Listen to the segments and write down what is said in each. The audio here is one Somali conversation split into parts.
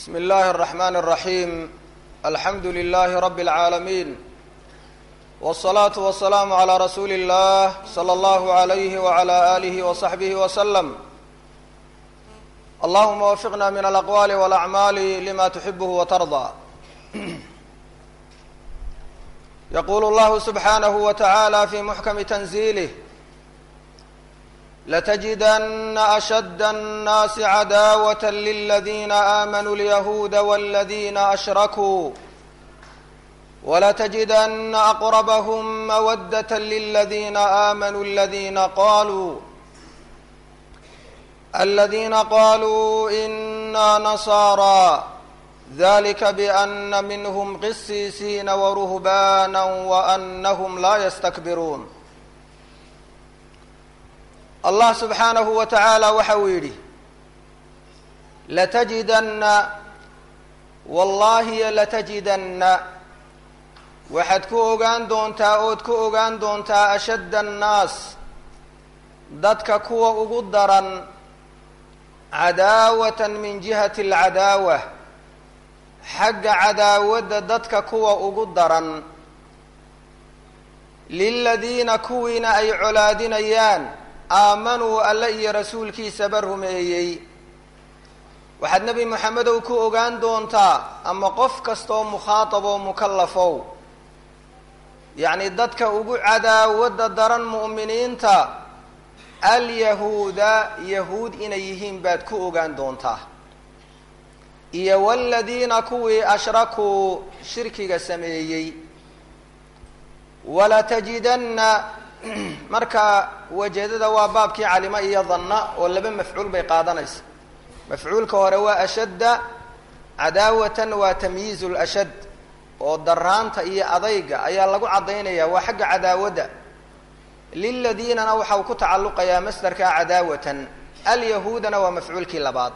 بسم الله الرحمن الرحيم الحمد لله رب العالمين والصلاة والسلام على رسول الله صلى الله عليه وعلى آله وصحبه وسلم اللهم وفقنا من الأقوال والأعمال لما تحبه وترضى يقول الله سبحانه وتعالى في محكم تنزيله لتجدن أشد الناس عداوة للذين آمنوا اليهود والذين أشركوا ولتجدن أقربهم مودة للذين آمنوا الذين قالوا الذين قالوا إنا نصارى ذلك بأن منهم قسيسين ورهبانا وأنهم لا يستكبرون allah subxaanahu wa tacaala waxa uu yidhi latajidanna wallaahiyo latajidanna waxaad ku ogaan doontaa ood ku ogaan doontaa ashadda annaas dadka kuwa ugu daran cadaawatan min jihati alcadaawa xagga cadaawadda dadka kuwa ugu daran liladiina kuwiina ay colaadinayaan aamanuu alle iyo rasuulkiisaba rumeeyey waxaad nebi moxamedow ku ogaan doontaa ama qof kastaoo mukhaatab oo mukallafow yacni dadka ugu cadaawadda daran mu'miniinta alyahuuda yahuud inay yihiin baad ku ogaan doontaa iyo waladiina kuwii ashrakuu shirkiga sameeyey walatajidanna marka wajeedada waa baabkii calima iyo danna oo laba mafcuul bay qaadanaysa mafcuulka hore waa ashadda cadaawatan waa tamyiizu lashad oo daraanta iyo adayga ayaa lagu caddaynaya waa xagga cadaawadda liladiinana waxa uu ku tacalluqayaa masdarka cadaawatan alyahuudana waa mafcuulkii labaad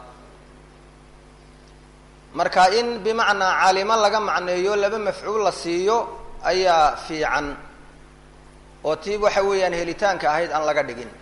marka in bimacnaa calimo laga macneeyo laba mafcuul la siiyo ayaa fiican oo tii waxa weeyaan helitaanka ahayd aan laga dhigin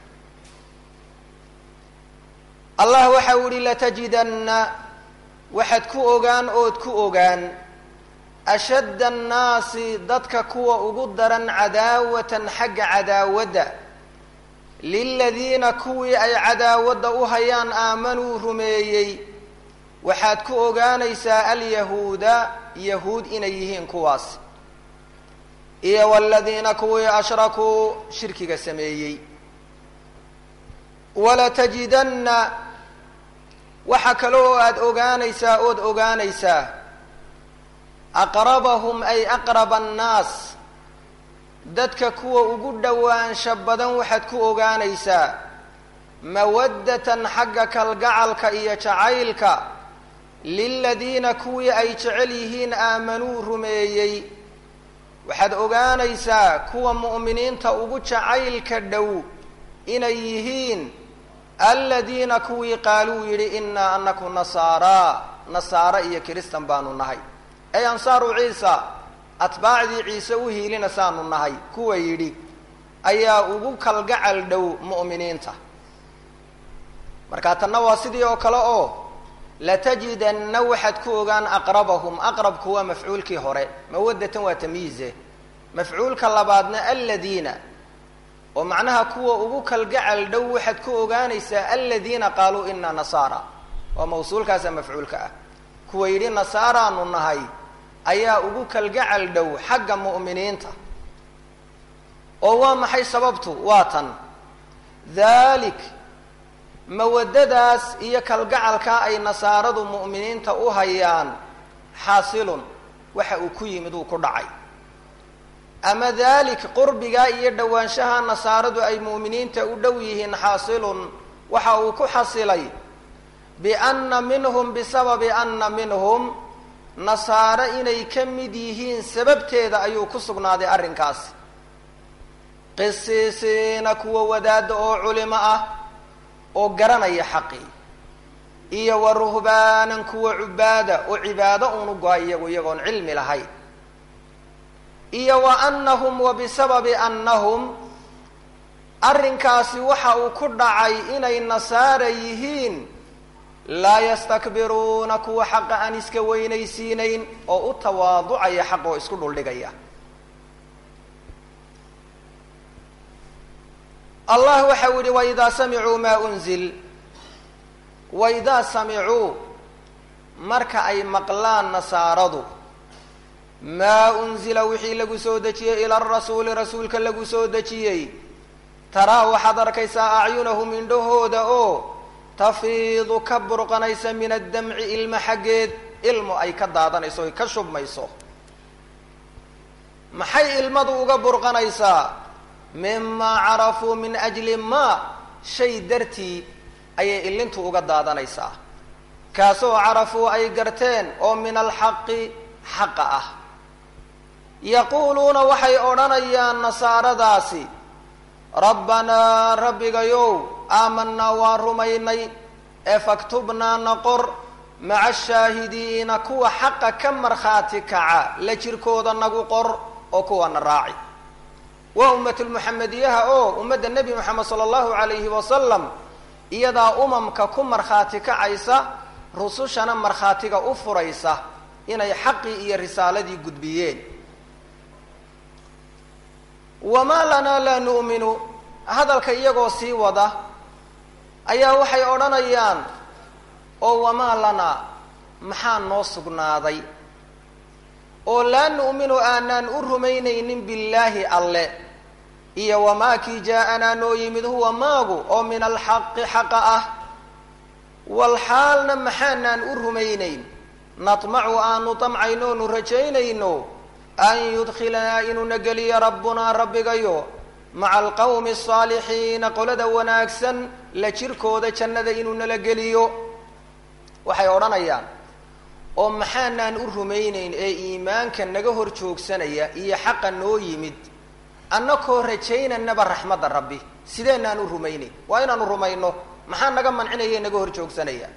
allah waxa u yihi latajidanna waxaad ku ogaan ood ku ogaan ashadda annaasi dadka kuwa ugu daran cadaawatan xagga cadaawadda liladiina kuwii ay cadaawadda u hayaan aamanuu rumeeyey waxaad ku ogaanaysaa alyahuuda yahuud inay yihiin kuwaas iyo waladiina kuwii ashrakuu shirkiga sameeyey walatajidanna waxa kale oo aada ogaanaysaa ood ogaanaysaa aqrabahum ay aqraba annaas dadka kuwa ugu dhowaansha badan waxaad ku ogaanaysaa mawaddatan xagga kalgacalka iyo jacaylka liladiina kuwii ay jecel yihiin aamanuu rumeeyey waxaad ogaanaysaa kuwa mu'miniinta ugu jacaylka dhow inay yihiin aladiina kuwii qaaluu yidhi innaa anaku nasaaraa nasaare iyo kiristan baanu nahay ay ansaaru ciisa atbaacdii ciise u hiilina saanu nahay kuwa yidhi ayaa ugu kalgacal dhow mu'miniinta markaa tanna waa sidii oo kale oo latajidanna waxaad ku ogaan aqrabahum aqrabku waa mafcuulkii hore mawaddatan waa tamyiize mafcuulka labaadna aladiina oo macnaha kuwa ugu kalgacal dhow waxaad ku ogaanaysaa aladiina qaaluu inaa nasaara waa mawsuulkaasa mafcuulka ah kuwa yidhi nasaaraanu nahay ayaa ugu kalgacal dhow xagga mu'miniinta oo waa maxay sababtu waa tan dhalik mawaddadaas iyo kalgacalkaa ay nasaaradu mu'miniinta u hayaan xaasilun waxa uu ku yimid uu ku dhacay ama dalik qurbigaa iyo dhowaanshaha nasaaradu ay mu'miniinta u dhow yihiin xaasilun waxa uu ku xasilay bianna minhum bisababi anna minhum nasaare inay ka mid yihiin sababteeda ayuu ku sugnaaday arrinkaas qisiisiina kuwa wadaadda oo culimo ah oo garanaya xaqii iyo wa ruhbaanan kuwa cubaada oo cibaado uunu go-a iyagu iyagoon cilmi lahayn iyo wa annahum wa bisababi annahum arrinkaasi waxa uu ku dhacay inay nasaara yihiin laa yastakbiruuna kuwa xaqa aan iska weynaysiinayn oo u tawaaducaya xaq oo isku dhuldhigaya allah waxau yihi waidaa samicuu maa unzil waidaa samicuu marka ay maqlaan nasaaradu maa unzila wixii lagu soo dejiyey ila arasuuli rasuulka lagu soo dejiyey taraa waxaad arkaysaa acyunahum indhahooda oo tafiidu ka burqanaysa min addamci ilmo xaggeed ilmo ay ka daadanayso oy ka shubmayso maxay ilmadu uga burqanaysaa mimaa carafuu min ajli maa shay dartii ayay ilintu uga daadanaysaa kaasoo carafuu ay garteen oo min alxaqi xaqa ah yaquuluuna waxay odhanayaan nasaaradaasi rabbanaa rabbigayow aamanaa waan rumaynay ee faktubnaa naqor maca ashaahidiina kuwa xaqa ka markhaati kaca la jirkooda nagu qor oo kuwana raaci waa ummatulmuxamediyaha oo ummadda nebi moxamed sala allahu calayhi wasalam iyadaa umamka ku markhaati kacaysa rusushana markhaatiga u furaysa inay xaqii iyo risaaladii gudbiyeen wamaa lanaa laa nu'minu hadalka iyagoo sii wada ayaa waxay odhanayaan oo wamaa lanaa maxaa noo sugnaaday oo laa nu'minu aanaan u rumaynaynin billaahi alle iyo wamaa kii jaa-anaa noo yimid huwa maagu oo min alxaqi xaqa ah walxaalna maxaanaan u rumaynayn natmacu aanu tamcayno onu rajaynayno an yudkhilanaa inuuna geliyo rabbunaa rabbigayo maca alqawmi asaalixiina qolada wanaagsan la jirkooda jannada inuu nala geliyo waxay odhanayaan oo maxaanaan u rumaynayn ee iimaanka naga hor joogsanaya iyo xaqa noo yimid annakoo rajaynanaba raxmadda rabbi sideenaan u rumaynayn waa inaanu rumayno maxaa naga mancinaya naga hor joogsanaya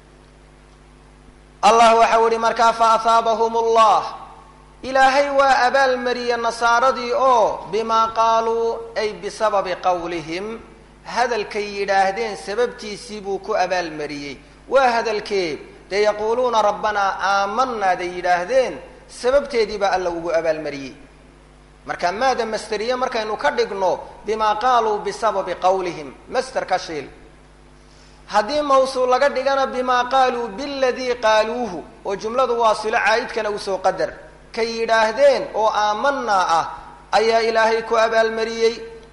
allah waxau ihi markaa fa ahaabahum allah ilaahay waa abaalmariyey nasaaradii oo bimaa qaaluu ay bisababi qowlihim hadalkay yidhaahdeen sababtiisii buu ku abaalmariyey waa hadalkee dee yaquuluuna rabbanaa aamanaaday yidhaahdeen sababteedii baa alla ugu abaalmariyey marka maada masteriye markaynu ka dhigno bimaa qaaluu bisababi qowlihim master ka shiil haddii mawsuul laga dhigana bimaa qaaluu biladii qaaluuhu oo jumladu waa silo caa'idkana usoo qadar kay yidhaahdeen oo aamanaa ah ayaa ilaahay ku abaalmariyey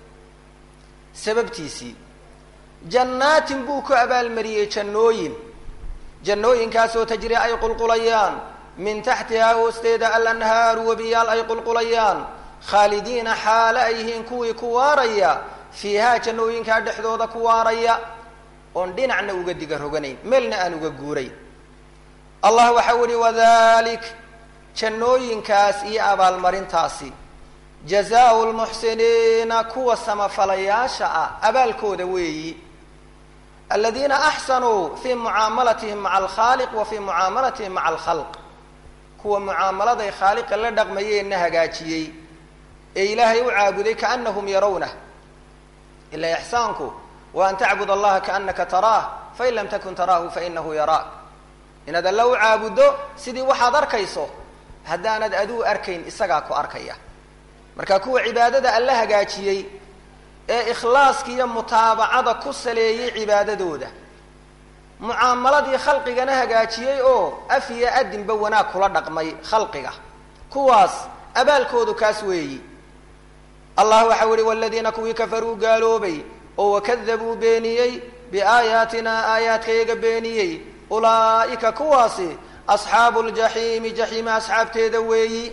sababtiisii jannaatin buu ku abaalmariyey jannooyin jannooyinkaasoo tajri ay qulqulayaan min taxtihaa hoosteeda alanhaaru webiyaal ay qulqulayaan khaalidiina xaale ay yihiin kuwii ku waaraya fiihaa jannooyinkaa dhexdooda ku waaraya oon dhinacna uga diga roganayn meelna aan uga guuray allah waxau ihi wadalik jannooyinkaas iyo abaalmarintaasi jazaau lmuxsiniina kuwa samafalayaasha ah abaalkooda weeyi aladiina axsanuu fii mucaamalatihim maca alkhaaliq wa fii mucaamalatihim maca alkhalq kuwa mucaamaladay khaaliqa la dhaqmayeenna hagaajiyey ee ilaahay u caabuday kaanahum yarownah ila ixsaanku wa an tacbud allaha kaanaka taraah fain lam takun taraahu fainahu yaraak inaad alla u caabuddo sidii waxaad arkayso haddaanad aduu arkayn isagaa ku arkaya marka kuwa cibaadada alla hagaajiyey ee ikhlaaska iyo mutaabacada ku saleeyey cibaadadooda mucaamaladii khalqigana hagaajiyey oo af iyo adinba wanaag kula dhaqmay khalqiga kuwaas abaalkoodu kaas weeyi allah waxau ihi waladiina kuwii kafaruu gaaloobay oo wakadabuu beeniyey biaayaatinaa aayaadkayaga beeniyey ulaa'ika kuwaasi asxaabu ljaxiimi jaxiima asxaabteeda weeyi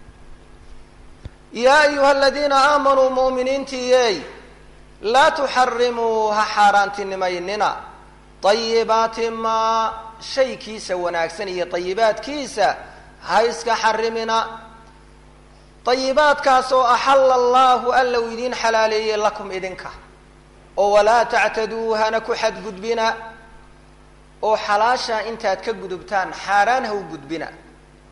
yaa ayuha aladiina aamanuu mu'miniintiiyey laa tuxarimuu ha xaaraantinimaynina ayibaati maa shaykiisa wanaagsan iyo ayibaadkiisa ha iska xarimina ayibaadkaasoo axalla allaahu alla uu idiin xalaaleeyey lakum idinka oo walaa tactaduu hana ku xadgudbina oo xalaashaa intaad ka gudubtaan xaaraan ha u gudbina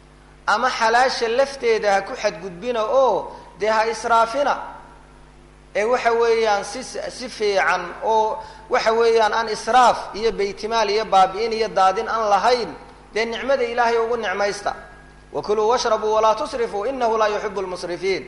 ama xalaasha lafteeda ha ku xadgudbina oo dee ha israafina ee waxa weeyaan si si fiican oo waxa weeyaan aan israaf iyo baytimaal iyo baabi'in iyo daadin aan lahayn dee nicmada ilaahay ugu nicmaysta wakuluu washrabuu walaa tusrifuu inahu laa yuxibu lmusrifiin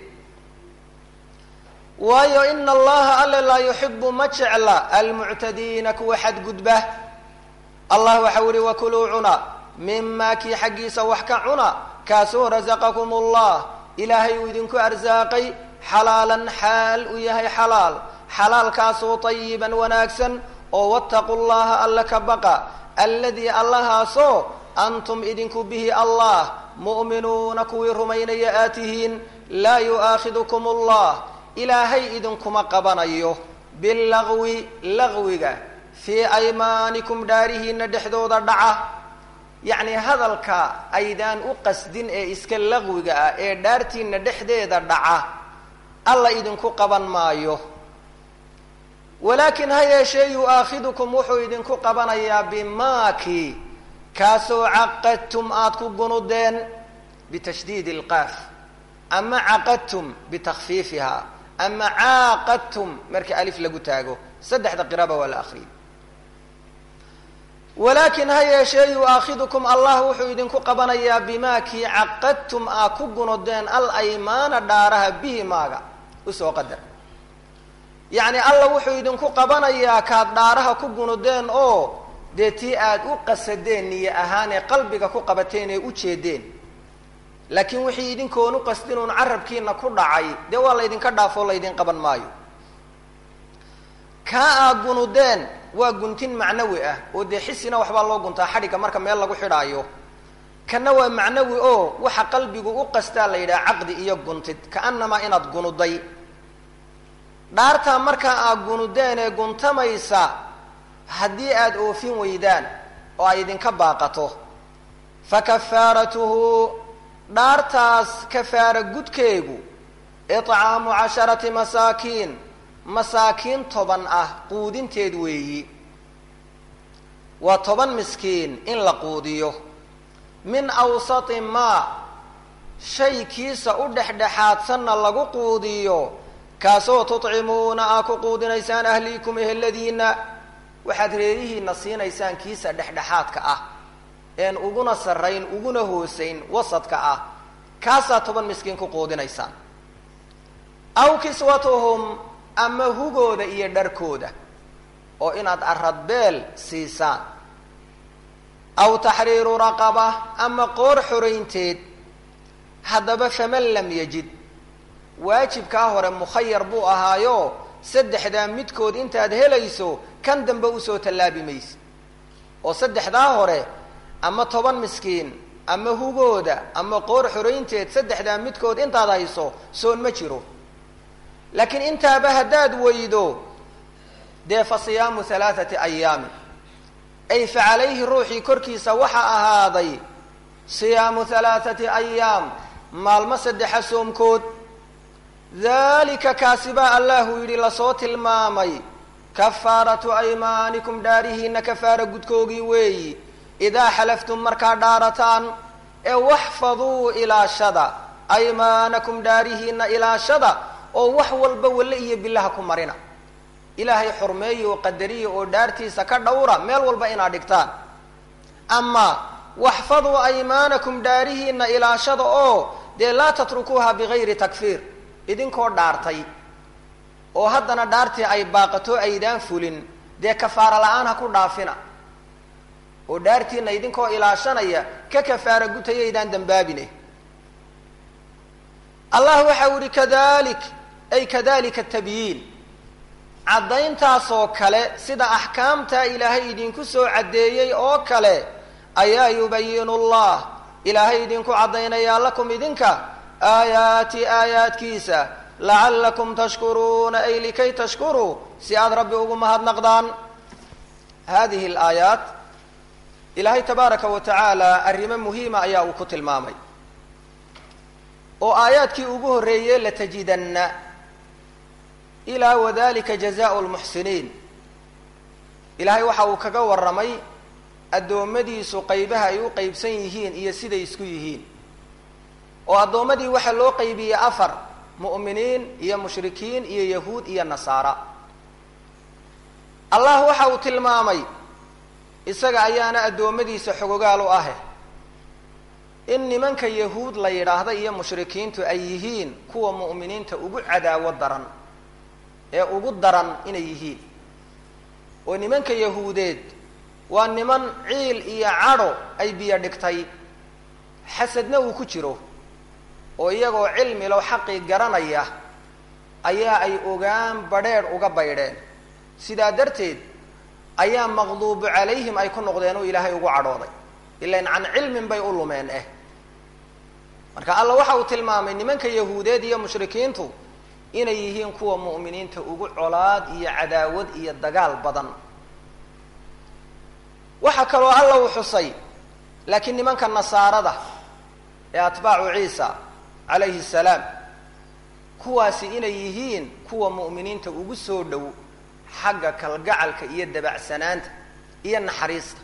waayo ina allaha alle laa yuxibu ma jecla almuctadiina kuwa xadgudba allah waxau ihi wakuluu cuna mima kii xaggiisa wax ka cuna kaasoo rasaqakum allah ilaahay uu idinku arsaaqay xalaalan xaal uu yahay xalaal xalaalkaasoo tayiban wanaagsan oo wattaqu llaha alla ka baqa alladii allahaasoo antum idinku bihi allah mu'minuuna kuwii rumaynaya aad tihiin laa yu'aakhidukum allah ilaahay idinkuma qabanayo bilagwi lagwiga fii aymaanikum dhaarihiina dhexdooda dhaca yacni hadalka aydaan u qasdin ee iska laqwiga ah ee dhaartiina dhexdeeda dhaca alla idinku qaban maayo walaakin ha yeeshee yu-aakhidukum wuxuu idinku qabanayaa bimaaki kaasoo caqadtum aada ku gunudeen bitashdiidi ilqaaf ama caqadtum bitakfiifiha ama caaqadtum marka alif lagu taago saddexda qiraba waa la akriyay walaakin ha yeeshee yu-aakhidukum allah wuxuu idinku qabanayaa bimaa kii caqadtum aa ku gunudeen al aymaana dhaaraha bihi maaga usoo qadar yacni alla wuxuu idinku qabanayaa kaad dhaaraha ku gunudeen oo dee tii aada u qasadeen niyo ahaanee qalbiga ku qabateen ee u jeedeen laakiin wixii idinkoon u qasdin uun carabkiina ku dhacay dee waa laydinka dhaafoo laydin qaban maayo kaa aad gunudeen waa guntin macnawi ah oo dee xisina waxbaa loo guntaa xadhigga marka meel lagu xidhaayo kana waa macnawi oo waxa qalbigu u qastaa la yidhaha caqdi iyo guntid kaanamaa inaad gunuday dhaartaa markaa aad gunudeen ee guntamaysa haddii aada oofin weydaan oo ay idinka baaqato fa kafaaratuhu dhaartaas kafaara gudkeegu icaamu casharati masaakiin masaakiin toban ah quudinteed weeyi waa toban miskiin in la quudiyo min awsati maa shay kiisa u dhexdhexaadsanna lagu quudiyo kaasoo tudcimuuna aa ku quudinaysaan ahliikum eheladiina waxaad reerihiina siinaysaan kiisa dhexdhexaadka ah een uguna sarrayn uguna hoosayn wasadka ah kaasaa toban miskiin ku quudinaysaan aw kiswatuhum ama hugooda iyo dharkooda oo inaad aradbeel siisaan aw taxriiru raqaba ama qoor xoraynteed haddaba faman lam yajid waajibkaa hore mukhayar buu ahaayo saddexdaa midkood intaad helayso kan dambe usoo tallaabi mayse oo saddexdaa hore ama toban miskiin ama hugooda ama qoor xoraynteed saddexdaa midkood intaad hayso soon ma jiro laakiin intaaba haddaad weydo dee fa siyaamu halaathati ayaamin ay fa calayhi ruuxii korkiisa waxaa ahaaday siyaamu halaathati ayaam maalmo saddexa soomkood dalika kaasi baa allahu yidhi lasoo tilmaamay kafaaratu aymaanikum dhaarihiina kafaara gudkoogii weeyi idaa xalaftum markaa dhaarataan ee waxfaduu ilaashada aymaanakum dhaarihiina ilaashada oo wax walba walle iyo bilaha ku marina ilaahay xurmeeya oo qadariya oo dhaartiisa ka dhowra meel walba inaad dhigtaan ama waxfaduu aymaanakum dhaarihiina ilaashada oo dee laa tatrukuuha bigayri takfiir idinkoo dhaartay oo haddana dhaartii ay baaqato aydaan fulin dee kafaara la-aan ha ku dhaafina oo dhaartiina idinkoo ilaashanaya ka kafaara gutayaydaan dambaabine allah waxa u yihi kadalik ay kadalika tabyiin caddayntaasoo kale sida axkaamtaa ilaahay idinku soo caddeeyey oo kale ayaa yubayinu llah ilaahay idinku caddaynayaa lakum idinka aayaati aayaadkiisa lacallakum tashkuruuna ay likay tashkuruu si aada rabbi ugu mahadnaqdaan hadihi alaayaat ilaahay tabaaraka wa tacaala arrimo muhiima ayaa uu ku tilmaamay oo aayaadkii ugu horreeyey latajidanna ilaa wadalika jazaau lmuxsiniin ilaahay waxa uu kaga warramay addoommadiisu qaybaha ay u qeybsan yihiin iyo siday isku yihiin oo addoommadii waxaa loo qaybiyey afar mu'miniin iyo mushrikiin iyo yahuud iyo nasaara allah waxa uu tilmaamay isaga ayaana addoommadiisa xogogaal u ahe in nimanka yahuud la yidhaahda iyo mushrikiintu ay yihiin kuwa mu'miniinta ugu cadaawo daran ee ugu daran inay yihiin oo nimanka yahuudeed waa niman ciil iyo cadho ay biyo dhigtay xasadna uu ku jiro oo iyagoo cilmilow xaqii garanaya ayaa ay ogaan badrheedh uga baydheen sidaa darteed ayaa maqduubu calayhim ay ku noqdeen oo ilaahay ugu cadhooday ilan can cilmin bay u lumeen eh marka alla waxa uu tilmaamay nimanka yahuudeed iyo mushrikiintu inay yihiin kuwa mu'miniinta ugu colaad iyo cadaawad iyo dagaal badan waxaa kaloo alla uu xusay laakiin nimanka nasaarada ee atbaacu ciisa calayhi salaam kuwaasi inay yihiin kuwa mu'miniinta ugu soo dhow xagga kalgacalka iyo dabacsanaanta iyo naxariista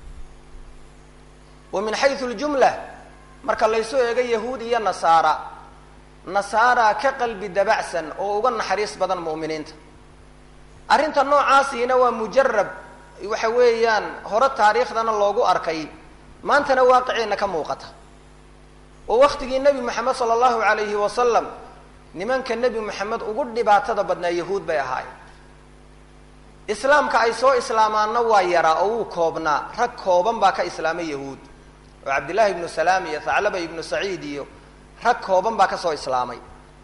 wa min xayu ljumla marka laysu eego yahuud iyo nasaara nasaara ka qalbi dabacsan oo uga naxariis badan mu'miniinta arrinta noocaasiina waa mujarab waxa weeyaan hore taariikhdana loogu arkay maantana waaqiceenna ka muuqata oo waktigii nebi moxamed sala allahu alayhi wasalam nimanka nebi moxamed ugu dhibaatada badnaa yahuud bay ahaayeen islaamka ay soo islaamaanna waa yaraa oo wuu koobnaa rag kooban baa ka islaamay yahuud oo cabdillahi ibnu salaam iyo thaclaba ibnu saciid iyo rag kooban baa ka soo islaamay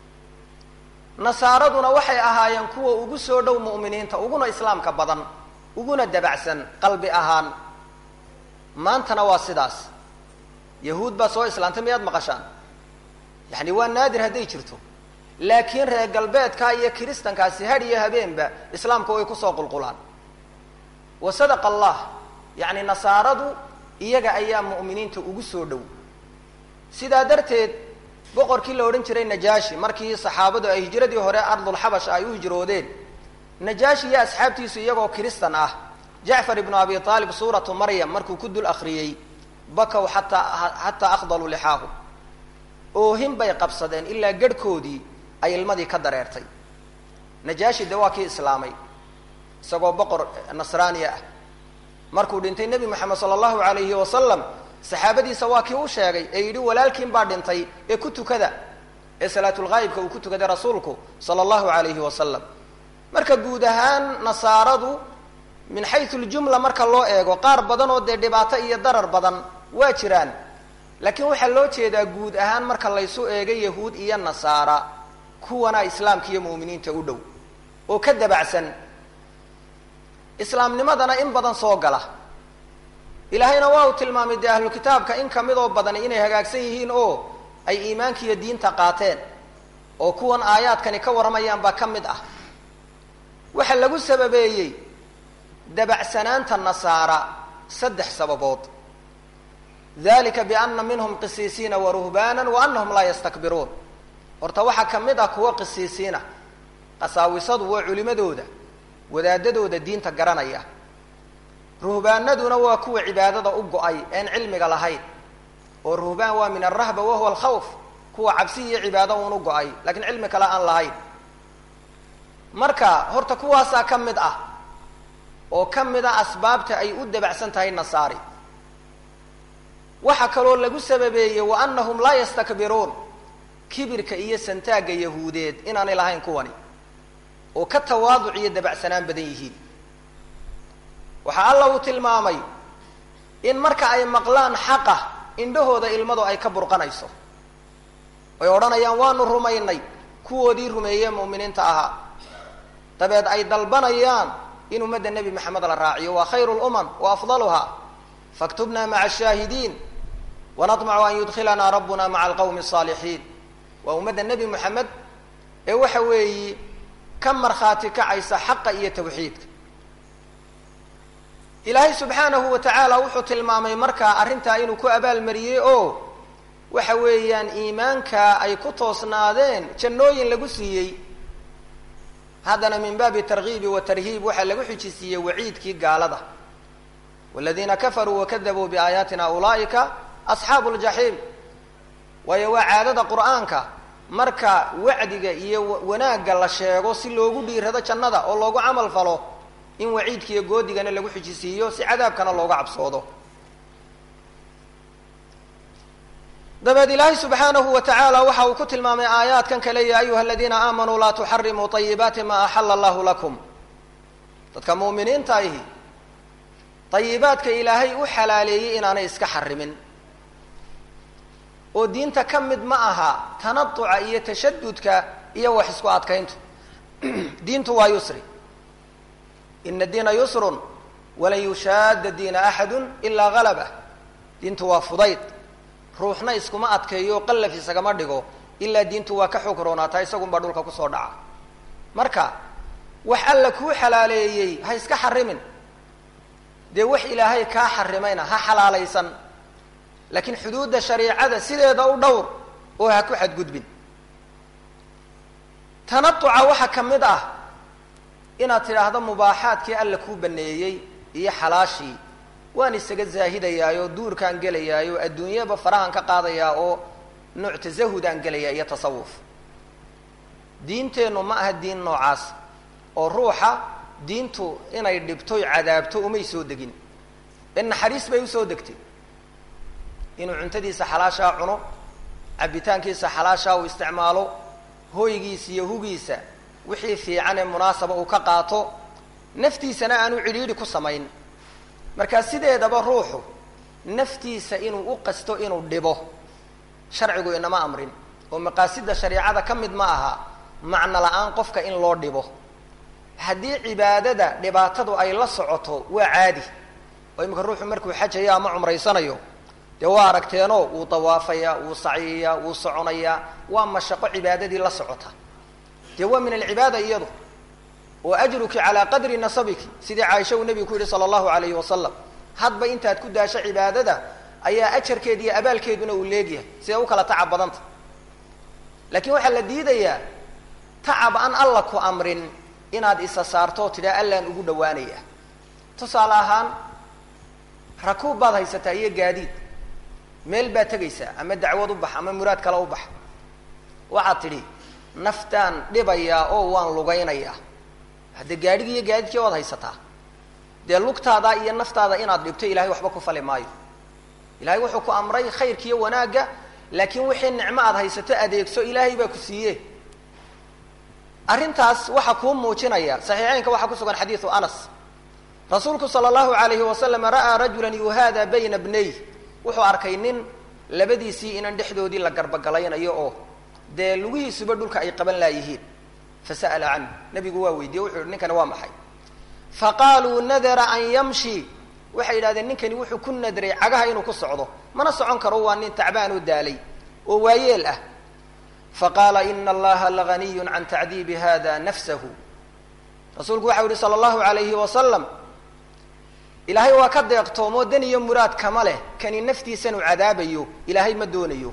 nasaaraduna waxay ahaayeen kuwa ugu soo dhow mu'miniinta uguna islaamka badan uguna dabacsan qalbi ahaan maantana waa sidaas yahuud baa soo islaantay miyaad maqashaan yacni waa naadir hadday jirto laakiin reer galbeedka iyo kiristankaasi had iyo habeenba islaamka way kusoo qulqulaan wa sadaqa allah yacni nasaaradu iyaga ayaa mu'miniinta ugu soo dhow sidaa darteed boqorkii la odhan jiray najaashi markii saxaabadu ay hijradii hore ardulxabash ay u hijroodeen najaashi iyo asxaabtiisu iyagoo kiristan ah jacfar ibnu abi aalib suuratu maryam markuu ku dul akriyey bakow xataa xataa akhdaluu lixaahu oohin bay qabsadeen ilaa garhkoodii ay ilmadii ka dareertay najaashi de waa kii islaamay isagoo boqor nasraaniya ah markuu dhintay nebi moxamed sala allahu alayhi wasalam saxaabadiisa waa kii u sheegay ee yidhi walaalkiin baa dhintay ee ku tukada ee salaatulghaayibka uu ku tukaday rasuulku sala allahu alayhi wasalam marka guud ahaan nasaaradu min xayu ljumla marka loo eego qaar badan oo dee dhibaato iyo darar badan waa jiraan laakiin waxaa loo jeedaa guud ahaan marka laysu eego yahuud iyo nasaara kuwana islaamka iyo mu'miniinta u dhow oo ka dabacsan islaamnimadana in badan soo gala ilaahayna waa uu tilmaamay dee ahlu kitaabka in kamidoo badani inay hagaagsan yihiin oo ay iimaanka iyo diinta qaateen oo kuwan aayaadkani ka warramayaan baa ka mid ah waxaa lagu sababeeyey dabacsanaanta nasaara saddex sababood dalika biana minhum qisiisiina wa ruhbaana wa anahum laa yastakbiruun horta waxaa ka mid ah kuwa qisiisiina qasaawisadu waa culimadooda wadaadadooda diinta garanaya ruhbaanaduna waa kuwa cibaadada u go-ay een cilmiga lahayn oo ruhbaan waa min alrahba wahuwa alkhawf kuwa cabsi iyo cibaado uun u go-ay lakiin cilmi kale aan lahayn marka horta kuwaasaa ka mid ah oo ka mid ah asbaabta ay u dabacsan tahay nasaari waxaa kaloo lagu sababeeyey wa anahum laa yastakbiruun kibirka iyo santaagga yahuudeed inaanay lahayn kuwani oo ka tawaaduc iyo dabacsanaan badan yihiin waxaa alla uu tilmaamay in marka ay maqlaan xaqa indhahooda ilmadu ay ka burqanayso ay odhanayaan waanu rumaynay kuwoodii rumeeyee mu'miniinta ahaa dabeed ay dalbanayaan in ummadda nebi maxamed la raaciyo waa khayru lumam wa afdaluha faktubna maca ashaahidiin wanatmacu an yudkhilanaa rabbuna maca alqawmi asaalixiin waa ummadda nebi moxamed ee waxa weeyi ka markhaati kacaysa xaqa iyo tawxiidka ilaahay subxaanahu wa tacaala wuxuu tilmaamay markaa arrintaa inuu ku abaalmariyey oo waxa weeyaan iimaanka ay ku toosnaadeen jannooyin lagu siiyey haddana min baabi targiibi wa tarhiib waxaa lagu xujisiiyey waciidkii gaalada waladiina kafaruu wakadabuu biaayaatina ulaa'ika asxaabu ljaxiim waayo waa caadada qur'aanka marka wacdiga iyo wanaagga la sheego si loogu dhiirado jannada oo loogu camal falo in waciidka iyo goodigana lagu xijisiiyo si cadaabkana looga cabsoodo dabeed ilaahay subxaanahu wa tacaala waxa uu ku tilmaamay aayaadkan kale ya ayuha aladiina aamanuu laa tuxarimuu ayibaati ma axala allahu lakum dadka muuminiinta ahi ayibaadka ilaahay u xalaaleeyey inaanay iska xarimin oo diinta ka mid ma aha tanatuca iyo tashadudka iyo wax isku adkayntu diintu waa yusri ina diina yusrun walan yushaada diina axadu ilaa galabah diintu waa fudayd ruuxna iskuma adkeeyo qallaf isagama dhigo ilaa diintu waa ka xoog roonaataa isagunbaa dhulka kusoo dhaca marka wax alla kuu xalaaleeyey ha iska xarimin dee wax ilaahay kaa xarimayna ha xalaalaysan laakiin xuduudda shariicada sideeda u dhowr oo ha ku xadgudbin tanatuca waxaa ka mid ah inaad tidhaahdo mubaaxaadkii alla kuu baneeyey iyo xalaashii waan isaga zaahidayaayo duurkaan gelayaayo adduunyaba farahan ka qaadayaa oo nooc tasahudaan gelayaa iyo tasawuf diinteennu ma aha diin noocaas oo ruuxa diintu inay dhibtoy cadaabto umay soo degin in naxariis bay usoo degtay inuu cuntadiisa xalaashaa cuno cabitaankiisa xalaashaa uu isticmaalo hoygiisa iyo hugiisa wixii fiican ee munaasaba uu ka qaato naftiisana aanu cidhiidhi ku samayn markaa sideedaba ruuxu naftiisa inuu u qasto inuu dhibo sharcigu inama amrin oo maqaasida shariicada ka mid ma aha macno la-aan qofka in loo dhibo haddii cibaadada dhibaatadu ay la socoto waa caadi oo imika ruuxu markuu xajayo ama cumraysanayo dee waa aragteenoo wuu dawaafayaa wuu saciyayaa wuu soconayaa waa mashaqo cibaadadii la socota dee waa min alcibaada iyadu oo ajruki calaa qadri nasabiki sidii caaisha uu nebigu ku yihi sala allahu alayhi wasalam hadba intaad ku daasho cibaadada ayaa ajarkeeda iyo abaalkeeduna uu leegyahay siday u kala tacab badanta laakiin waxaa la diidayaa tacab aan alla ku amrin inaad isa saarto oo tidhaa allaan ugu dhawaanaya tusaale ahaan rakuub baad haysataa iyo gaadiid meel baad tegaysaa ama dacwad u bax ama muraad kale u bax waxaad tidhi naftaan dhibayaa oo waan lugaynayaa hadde gaadhigi iyo gaadiidkii waad haysataa dee lugtaada iyo naftaada inaad dhibto ilahay waxba ku fali maayo ilahay wuxuu ku amray khayrkiiyo wanaagga laakiin wixii nicmo aad haysato adeegso ilaahay baa ku siiye arrintaas waxaa kuu muujinaya saxiixeynka waxaa ku sugan xadiidu anas rasuulku sala allahu alayhi wasalam ra'aa rajulan yuhaada bayna bnay wuxuu arkay nin labadiisii inan dhexdoodii la garbogalaynayo oo dee lugihiisuba dhulka ay qaban laayihiin fasa'ala canhu nabigu waa weydiye wuxuu yihi ninkani waa maxay faqaaluu nadara an yamshi waxay yidhahdeen ninkani wuxuu ku nadray cagaha inuu ku socdo mana socon karo waa nin tacbaan oo daalay oo waayeel ah faqaala ina allaha laganiyun can tacdiibi hada nafsahu rasuulku waxau yihi sala allahu alayhi wasalam ilaahay waa ka deeqtoomoo dan iyo muraad kama leh kani naftiisanuu cadaabayo ilaahay ma doonayo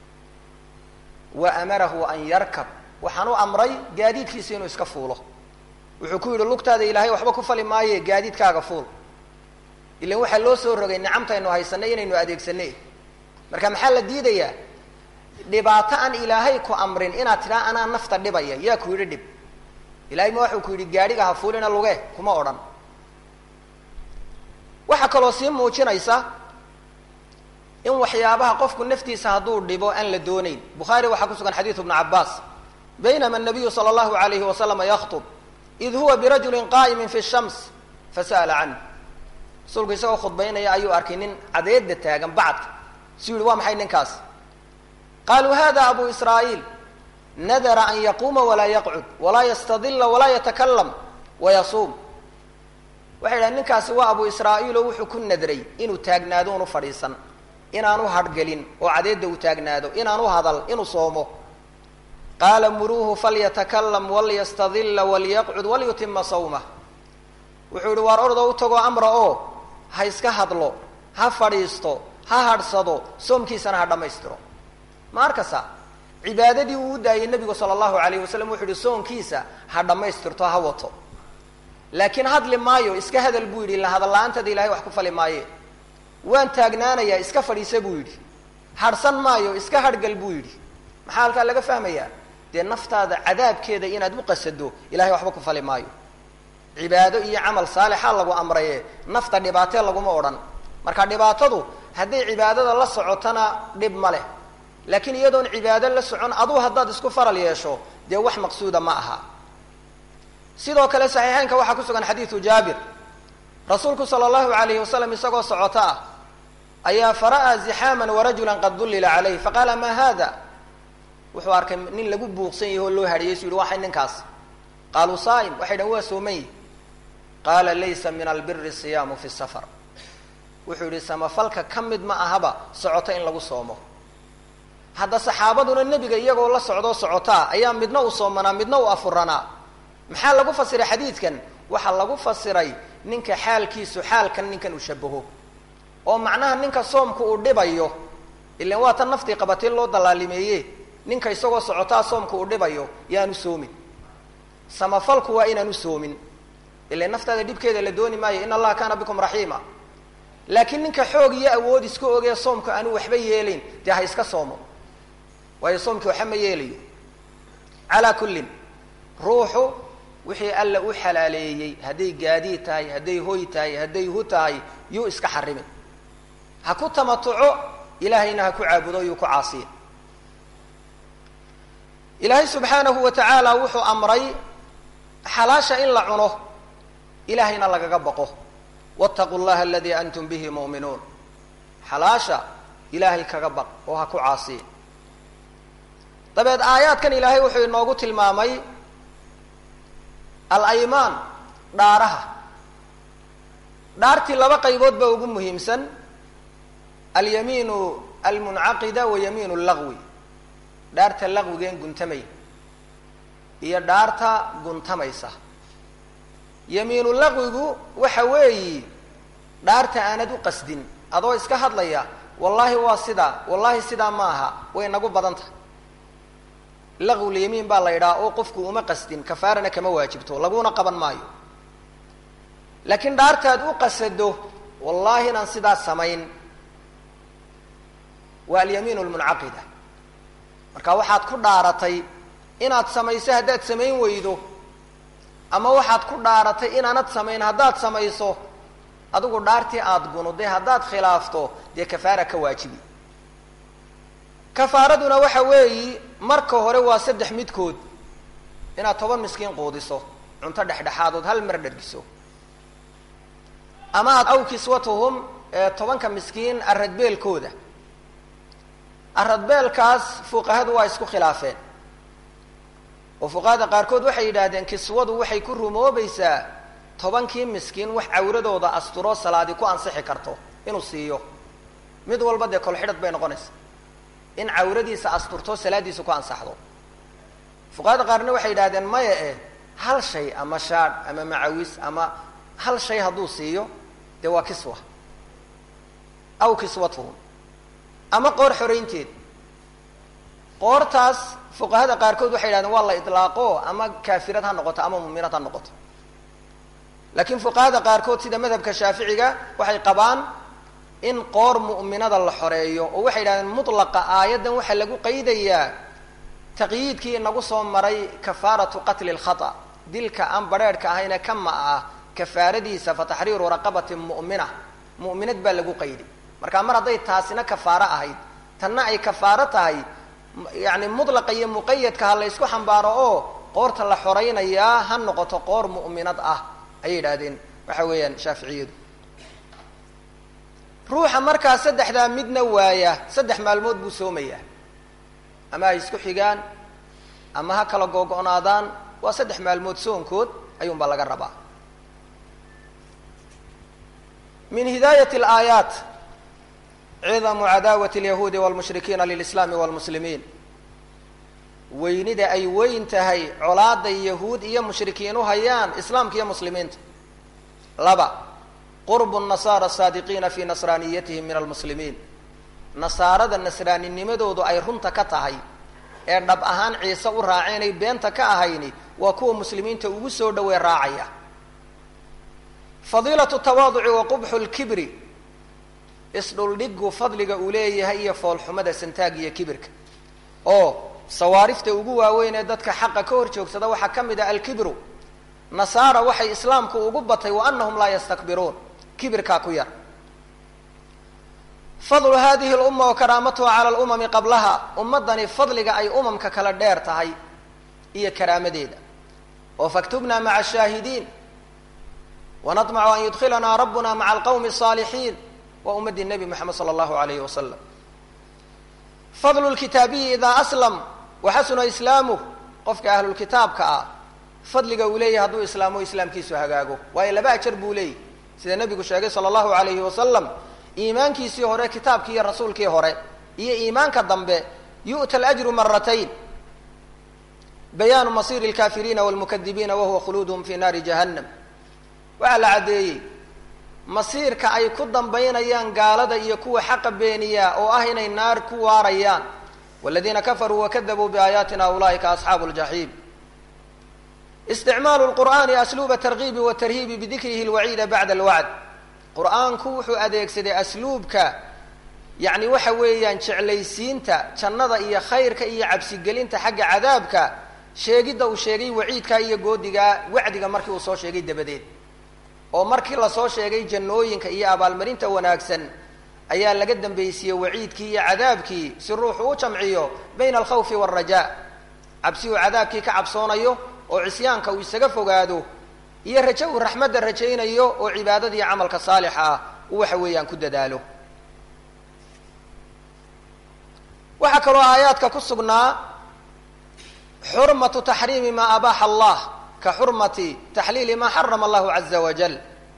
wa amarahu an yarkab waxaan u amray gaadiidkiisa inuu iska fuulo wuxuu ku yidhi lugtaada ilaahay waxba ku fali maaye gaadiidkaaga fuul ilan waxaa loo soo rogay nicamtaynu haysanay inaynu adeegsanay marka maxaa la diidayaa dhibaato aan ilaahay ku amrin inaad tidhaa anaa nafta dhibaya yaa ku yidhi dhib ilahay ma waxuu ku yidhi gaadhiga ha fuulina luge kuma odhan waxaa kaloo sii muujinaysa in waxyaabaha qofku naftiisa hadduu dhibo aan la doonayn bukhaari waxaa ku sugan xadiidu bnu cabaas baynama nabiyu sala allahu alayhi wasalama yakhtub id huwa birajulin qaa'imin fi shams fasa'ala canhu rasuulku isagoo khudbaynaya ayuu arkay nin cadeedda taagan bacadka suu yihi waa maxay ninkaas qaaluu hada abu israa'iil nadara an yaquuma walaa yaqcud walaa yastadila walaa yatakalam wayasuum waxay idhahen ninkaasi waa abu israa'iil oo wuxuu ku nadray inuu taagnaado unu fadhiisan inaanu hadhgelin oo cadeedda uu taagnaado inaanu hadal inuu soomo qaala muruuhu falyatakalam walyastadila walyaqcud walyutima sawmah wuxuu yihi waar ordoo u tagoo amra oo ha iska hadlo ha fadhiisto ha hadhsado soomkiisana ha dhammaystiro ma arkasa cibaadadii uu u daayay nebigu sala allahu alayh wasalam wuxuu yihi soonkiisa ha dhammaystirto ha wato laakiin hadli maayo iska hadal buu yidhi la hadal la-aantada ilahay wax ku fali maaye waan taagnaanayaa iska fadhiisa buu yidhi hadhsan maayo iska hadhgal buu yidhi maxaa halkaa laga fahmayaa dee naftaada cadaabkeeda inaad u qasado ilahay waxba ku fali maayo cibaado iyo camal saalixa lagu amraye nafta dhibaatee laguma odhan marka dhibaatadu hadday cibaadada la socotona dhib ma leh laakiin iyadoon cibaado la socon aduu haddaad isku faral yeesho dee wax maqsuuda ma aha sidoo kale saxiixeynka waxaa ku sugan xadiidu jaabir rasuulku sala allahu alayhi wasalam isagoo socoto ah ayaa fara'aa zixaaman warajulan qad dullila calayh faqaala ma hada wuxuu arkay nin lagu buuqsan yahi oo loo hadhiyay su yihi waxay ninkaas qaaluu saa'im waxay dhahen waa sooman yihi qaala laysa min albiri siyaamu fi safar wuxuu yihi samafalka ka mid ma ahaba socoto in lagu soomo hadda saxaabaduna nebiga iyagoo la socdoo socotaa ayaa midna u soomanaa midna u afuranaa maxaa lagu fasiray xadiidkan waxaa lagu fasiray ninka xaalkiisu xaalkan ninkan uu shabaho oo macnaha ninka soomku uu dhibayo ilan waa tan naftii qabatay loo dallaalimeeye ninka isagoo socotaa soomku uu dhibayo yaanu soomin samafalku waa inaanu soomin ilan naftaada dhibkeeda la dooni maayo in allaha kaana bikum raxiima laakiin ninka xoog iyo awood iska ogee soomku aanu waxba yeelayn dee ha iska soomo waayo soomkii waxa ma yeelayo calaa kullin ruuxu wixii alla u xalaaleeyey hadday gaadiid tahay hadday hoy tahay hadday hu tahay yuu iska xarimin ha ku tamatuco ilaahayna ha ku caabudo yuu ku caasiya ilaahay subxaanahu wa tacaala wuxuu amray xalaasha in la cuno ilaahayna lagaga baqo wattaquu llaha aladii antum bihi mu'minuun xalaasha ilaahay kaga baq oo ha ku caasiya dabeed aayaadkan ilaahay wuxuu inoogu tilmaamay alaymaan dhaaraha dhaartii laba qaybood baa ugu muhiimsan alyamiinu almuncaqida wa yamiinu lagwi dhaarta laqwigeen guntamay iyo dhaarta guntamaysa yamiinu laqwigu waxa weeyi dhaarta aanad u qasdin adoo iska hadlaya wallaahi waa sidaa wallaahi sidaa ma aha way nagu badan tahay laqwulyamiin baa la yidhaha oo qofku uma qasdin kafaarana kama waajibto laguna qaban maayo laakiin dhaartaad u qasado wallaahi inaan sidaa samayn waa alyamiin lmuncaqida marka waxaad ku dhaaratay inaad samayso haddaad samayn weydo ama waxaad ku dhaaratay inaanad samayn haddaad samayso adigu dhaartii aada gunuday haddaad khilaafto dee kafaara ka waajibi kafaaraduna waxa weeyi marka hore waa saddex midkood inaad toban miskiin quudiso cunto dhexdhexaadood hal mar dhargiso ama aad aw kiswatuhum tobanka miskiin aradbeelkooda aradbeelkaas fuqahadu waa isku khilaafeen oo fuqahada qaarkood waxay yidhaahdeen kiswadu waxay ku rumoobaysaa tobankii miskiin wax cawradooda asturo salaadi ku ansixi karto inuu siiyo mid walba dee kolxidhad bay noqonaysa in cawradiisa asturto salaadiisa ku ansaxdo fuqahada qaarna waxay yidhahdeen maya eh hal shay ama shaadh ama macawis ama hal shay hadduu siiyo dee waa kiswa aw kiswatuhum ama qoor xoraynteed qoortaas fuqahada qaarkood waxay yidhahdeen waa la itlaaqo ama kaafirad ha noqoto ama muminad ha noqoto laakiin fuqahada qaarkood sida madhabka shaaficiga waxay qabaan in qoor mu'minada la xoreeyo oo waxay yidhahdeen mutlaqa aayaddan waxaa lagu qaydayaa taqyiidkii inagu soo maray kafaaratu qatli lkhata dilka aan badrheerhka ahayne kama ah kafaaradiisa fa taxriiru raqabatin mu'mina mu'minad baa lagu qayday marka mar hadday taasina kafaaro ahayd tanna ay kafaaro tahay yani mutlaqa iyo muqayadka ha la ysku xambaaro oo qoorta la xoraynayaa ha noqoto qoor mu'minad ah ayay yidhahdeen waxa weeyaan shaaficiyadu ruuxa markaa saddexdaa midna waaya saddex maalmood buu soomayaa ama ay isku xigaan ama ha kala googo'naadaan waa saddex maalmood soonkood ayuunbaa laga rabaa min hidaayat alaayaat cidamu cadaawati alyahuudi walmushrikiina lilislaami walmuslimiin weynida ay weyn tahay colaada yahuud iyo mushrikiin u hayaan islaamka iyo muslimiinta laba qurbu nasaara saadiqiina fi nasraaniyatihim min almuslimiin nasaarada nasraaninimadoodu ay runta ka tahay ee dhab ahaan ciise u raaceenay beenta ka ahayni waa kuwa muslimiinta ugu soo dhowey raacaya fadiilatu tawaaduci wa qubxu lkibri isdhuldhigu fadliga uu leeyahay iyo foolxumada santaag iyo kibirka oo sawaarifta ugu waaweyn ee dadka xaqa ka hor joogsada waxaa ka mid ah alkibru nasaara waxay islaamku ugu batay wa anahum laa yastakbiruun kibirkaa ku yar fadlu hadihi lumma wa karaamatuha cala lumami qablaha ummadani fadliga ay umamka kala dheer tahay iyo karaamadeeda oo faktubna maca ashaahidiin wanatmacu an yudkhilanaa rabbuna maca alqawmi asaalixiin waa ummaddii nebi moxamed sala allahu alayhi wasalam fadlu lkitaabiyi idaa aslam waxasuna islaamuh qofka ahlulkitaabka ah fadliga uu leeyahay hadduu islaamo islaamkiisu hagaago waayo laba ajar buu leeyahy sida nebigu sheegay sala allahu alayhi wasalam iimaankiisii hore kitaabkii iyo rasuulkii hore iyo iimaanka dambe yu'ta alajru maratayn bayaanu masiiri alkaafiriina walmukadibiina wahuwa khuluuduhum fi naari jahannam waxaa la caddeeyey masiirka ay ku dambaynayaan gaalada iyo kuwa xaqa beeniya oo ah inay naar ku waarayaan waladiina kafaruu wakadabuu biaayaatina ulaa'ika asxaabu ljaxiim isticmaalu lqur'aani asluuba targiibi watarhiibi bidikrihi lwaciida bacda alwacd qur-aanku wuxuu adeegsaday asluubka yacni waxa weeyaan jeclaysiinta jannada iyo khayrka iyo cabsigelinta xagga cadaabka sheegidda uu sheegay waciidkaa iyo goodigaa wacdiga markii uu soo sheegay dabadeed oo markii lasoo sheegay jannooyinka iyo abaalmarinta wanaagsan ayaa laga dambaysiiyey waciidkii iyo cadaabkii si ruuxu u jamciyo bayna alkhawfi waalrajaa cabsi uu cadaabkii ka cabsoonayo oo cisyaanka uu isaga fogaado iyo rajo uu raxmadda rajaynayo oo cibaadada iyo camalka saalixa ah uu waxa weeyaan ku dadaalo waxaa kaloo aayaadka ku sugnaa xurmatu taxriimi maa abaaxa allah ka xurmati taxliili maa xarama allahu caza wajal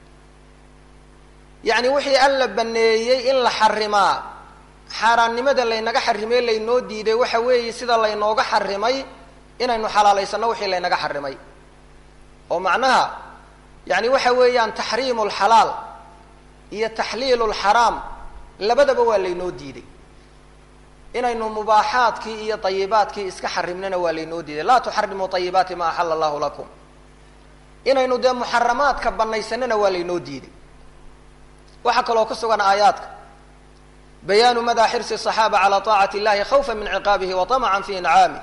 yacni wixii alla baneeyey in la xarimaa xaaraannimada laynaga xarimay laynoo diiday waxa weeye sida laynooga xarimay inaynu xalaalaysano wixii laynaga xarimay oo macnaha yani waxa weeyaan taxriimu lxalaal iyo taxliilu lxaraam labadaba waa laynoo diiday inaynu mubaaxaadkii iyo ayibaadkii iska xarimnana waa laynoo diiday laa tuxarimuu ayibaati ma axala allahu lakum inaynu dee muxaramaadka banaysanana waa laynoo diiday waxaa kaloo ku sugan aayaadka bayaanu madaa xirsi الصaxaaba calى طaacati اllahi khawfa min ciqaabihi wa طamca fi incaamih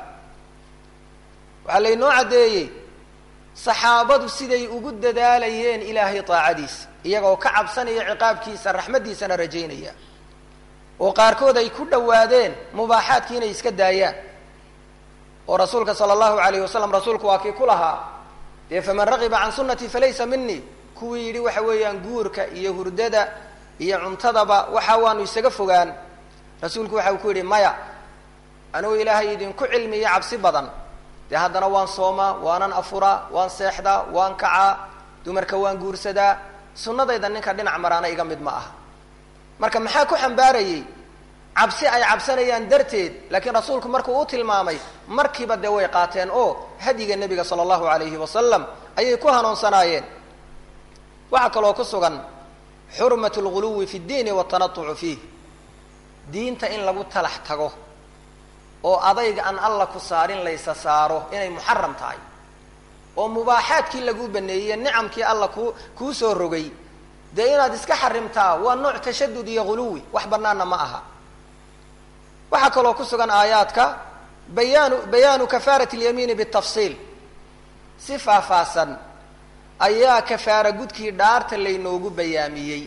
waxaa laynoo caddeeyey saxaabadu siday ugu dadaalayeen ilaahay taacadiisa iyagoo ka cabsanaya ciqaabkiisa raxmaddiisana rajaynaya oo qaarkood ay ku dhowaadeen mubaaxaadkii inay iska daayaan oo rasuulka sala allahu alayh wasalam rasuulku waa kii ku lahaa dee faman ragiba can sunnatii falaysa minii kuwii yidhi waxa weeyaan guurka iyo hurdada iyo cuntadaba waxa waanu isaga fogaan rasuulku waxa uu ku yidhi maya anugu ilaahay idinku cilmiya cabsi badan dee haddana waan soomaa waanan afuraa waan seexdaa waan kacaa dumarka waan guursadaa sunnadayda ninka dhinac maraana iga mid ma aha marka maxaa ku xambaarayey cabsi ay cabsanayaan darteed laakiin rasuulku markuu u tilmaamay markiiba dee way qaateen oo hadyiga nebiga sala allahu alayhi wasalam ayay ku hanuunsanaayeen waxaa kaloo ku sugan xurmat lguluwi fi ddiini watanatucu fiih diinta in lagu talax tago oo adayga aan alla ku saarin laysa saaro inay muxaram tahay oo mubaaxaadkii laguu baneeyey nicamkii alla ku kuu soo rogay dee inaad iska xarimtaa waa nooc tashadud iyo guluwi wax banaana ma aha waxaa kaloo ku sugan aayaadka bayaanu bayaanu kafaarat اlyamiini bالtafsiil si faahfaahsan ayaa kafaara gudkii dhaarta laynoogu bayaamiyey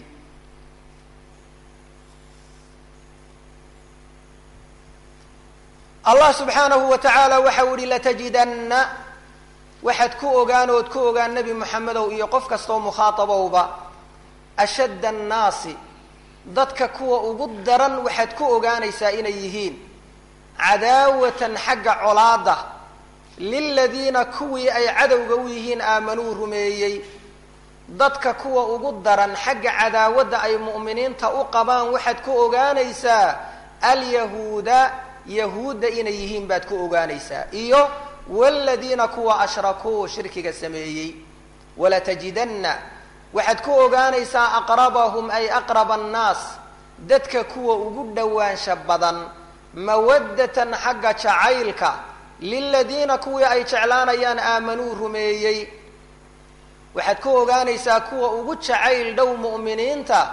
allah subxaanahu wa tacaala waxa u ihi latajidanna waxaad ku ogaan ood ku ogaan nebi moxamedow iyo qof kastoo mukhaatabowba ashadda annaasi dadka kuwa ugu daran waxaad ku ogaanaysaa inay yihiin cadaawatan xagga colaada liladiina kuwii ay cadowga u yihiin aamanuu rumeeyey dadka kuwa ugu daran xagga cadaawadda ay mu'miniinta u qabaan waxaad ku ogaanaysaa alyahuuda yahuudda inay yihiin baad ku ogaanaysaa iyo waladiina kuwa ashrakuu shirkiga sameeyey walatajidanna waxaad ku ogaanaysaa aqrabahum ay aqraba annaas dadka kuwa ugu dhowaansha badan mawaddatan xagga jacaylka liladiina kuwii ay jeclaanayaan aamanuu rumeeyey waxaad ku ogaanaysaa kuwa ugu jacayl dhow mu'miniinta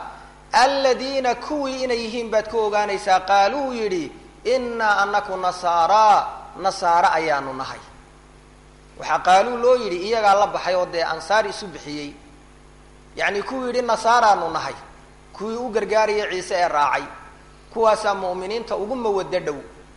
aladiina kuwii inay yihiin baad ku ogaanaysaa qaaluu yidhi innaa anaku nasaaraa nasaare ayaanu nahay waxaa qaaluu loo yidhi iyagaa la baxay oo dee ansaar isu bixiyey yacni kuwii yidhi nasaaraanu nahay kuwii u gargaaraya ciise ee raacay kuwaasaa mu'miniinta ugu mawaddo dhow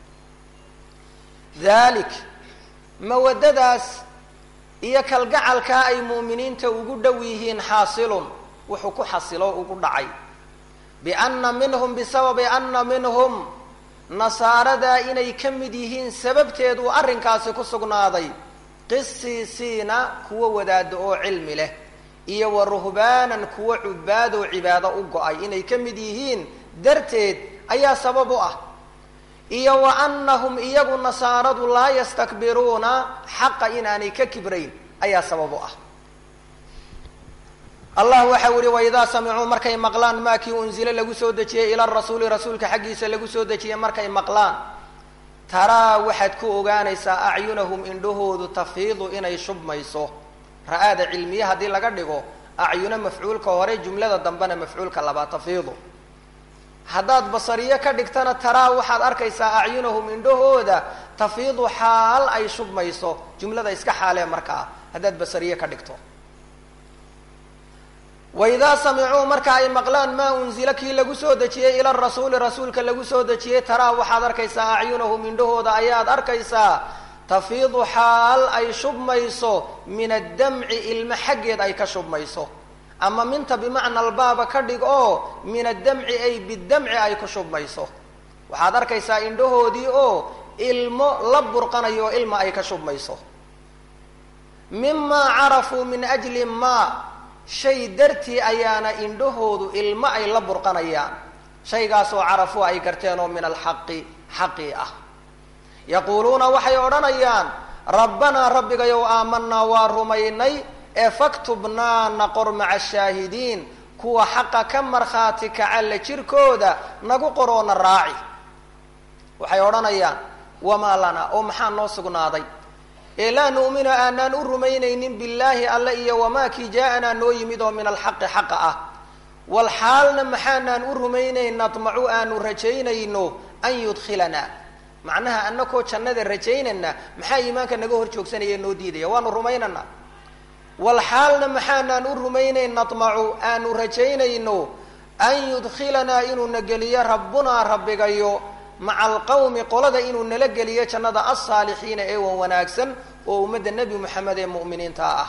dalik mawaddadaas iyo kalgacalkaa ay mu'miniinta ugu dhow yihiin xaasilun wuxuu ku xasilo ugu dhacay bianna minhum bisababi anna minhum nasaaradaa inay ka mid yihiin sababteed uu arrinkaasi ku sugnaaday qisiisiina kuwo wadaado oo cilmi leh iyo wa ruhbaanan kuwo cubaadoo cibaado u go-ay inay ka mid yihiin darteed ayaa sabab u ah iyo wa annahum iyagu nasaaradu laa yastakbiruuna xaqa inaanay ka kibrayn ayaa sabab u ah allah waxa u yihi waidaa samicuu markay maqlaan maa kii unzile lagu soo dejiyey ila rasuuli rasuulka xaggiisa lagu soo dejiyey markay maqlaan taraa waxaad ku ogaanaysaa acyunahum indhahoodu tafiidu inay shubmayso ra-aada cilmiye haddii laga dhigo acyuno mafcuulka hore jumlada dambena mafcuulka labaa tafiidu haddaad basariyo ka dhigtana taraa waxaad arkaysaa acyunahum indhahooda tafiidu xaal ay shubmayso jumlada iska xaalee markaa haddaad basariye ka dhigto waidaa samicuu marka ay maqlaan maa unzila kii lagu soo dejiyey ila rasuuli rasuulka lagu soo dejiyey taraa waxaad arkaysaa acyunahum indhahooda ayaad arkaysaa tafiidu xaal ay shubmayso min addamci ilmo xaggeed ay ka shubmayso ama minta bimacna albaaba ka dhig oo min addamci ay bidamci ay ku shubmayso waxaad arkaysaa indhahoodii oo ilmo la burqanayo oo ilma ay ka shubmayso mimaa carafuu min ajli maa shay dartii ayaana indhahoodu ilmo ay la burqanayaan shaygaasoo carafuu ay garteen oo min alxaqi xaqii ah yaquuluuna waxay odhanayaan rabbanaa rabbigayow aamanaa waa rumaynay ee faktubnaa naqor maca shaahidiin kuwa xaqa ka markhaati kaca la jirkooda nagu qoroona raaci waxay odhanayaan wamaa lana oo maxaa noo sugnaaday ee laa nu'minu aanaan u rumaynaynin billaahi alle iyo wamaa kii jaa-anaa noo yimid oo min alxaqi xaqa ah wal xaalna maxaanaan u rumaynayn nadmacu aanu rajaynayno an yudkhilanaa macnaha anakoo jannada rajaynana maxaa iimaanka naga hor joogsanaya noo diidaya waanu rumaynana wal xaalna maxaanaan u rumaynayn nadmacu aanu rajaynayno an yudkhilanaa inuuna geliyo rabbunaa rabbigayo maca alqawmi qolada inuu nala geliyo jannada alsaalixiina ee wan wanaagsan oo ummadda nebi moxamed ee mu'miniinta ah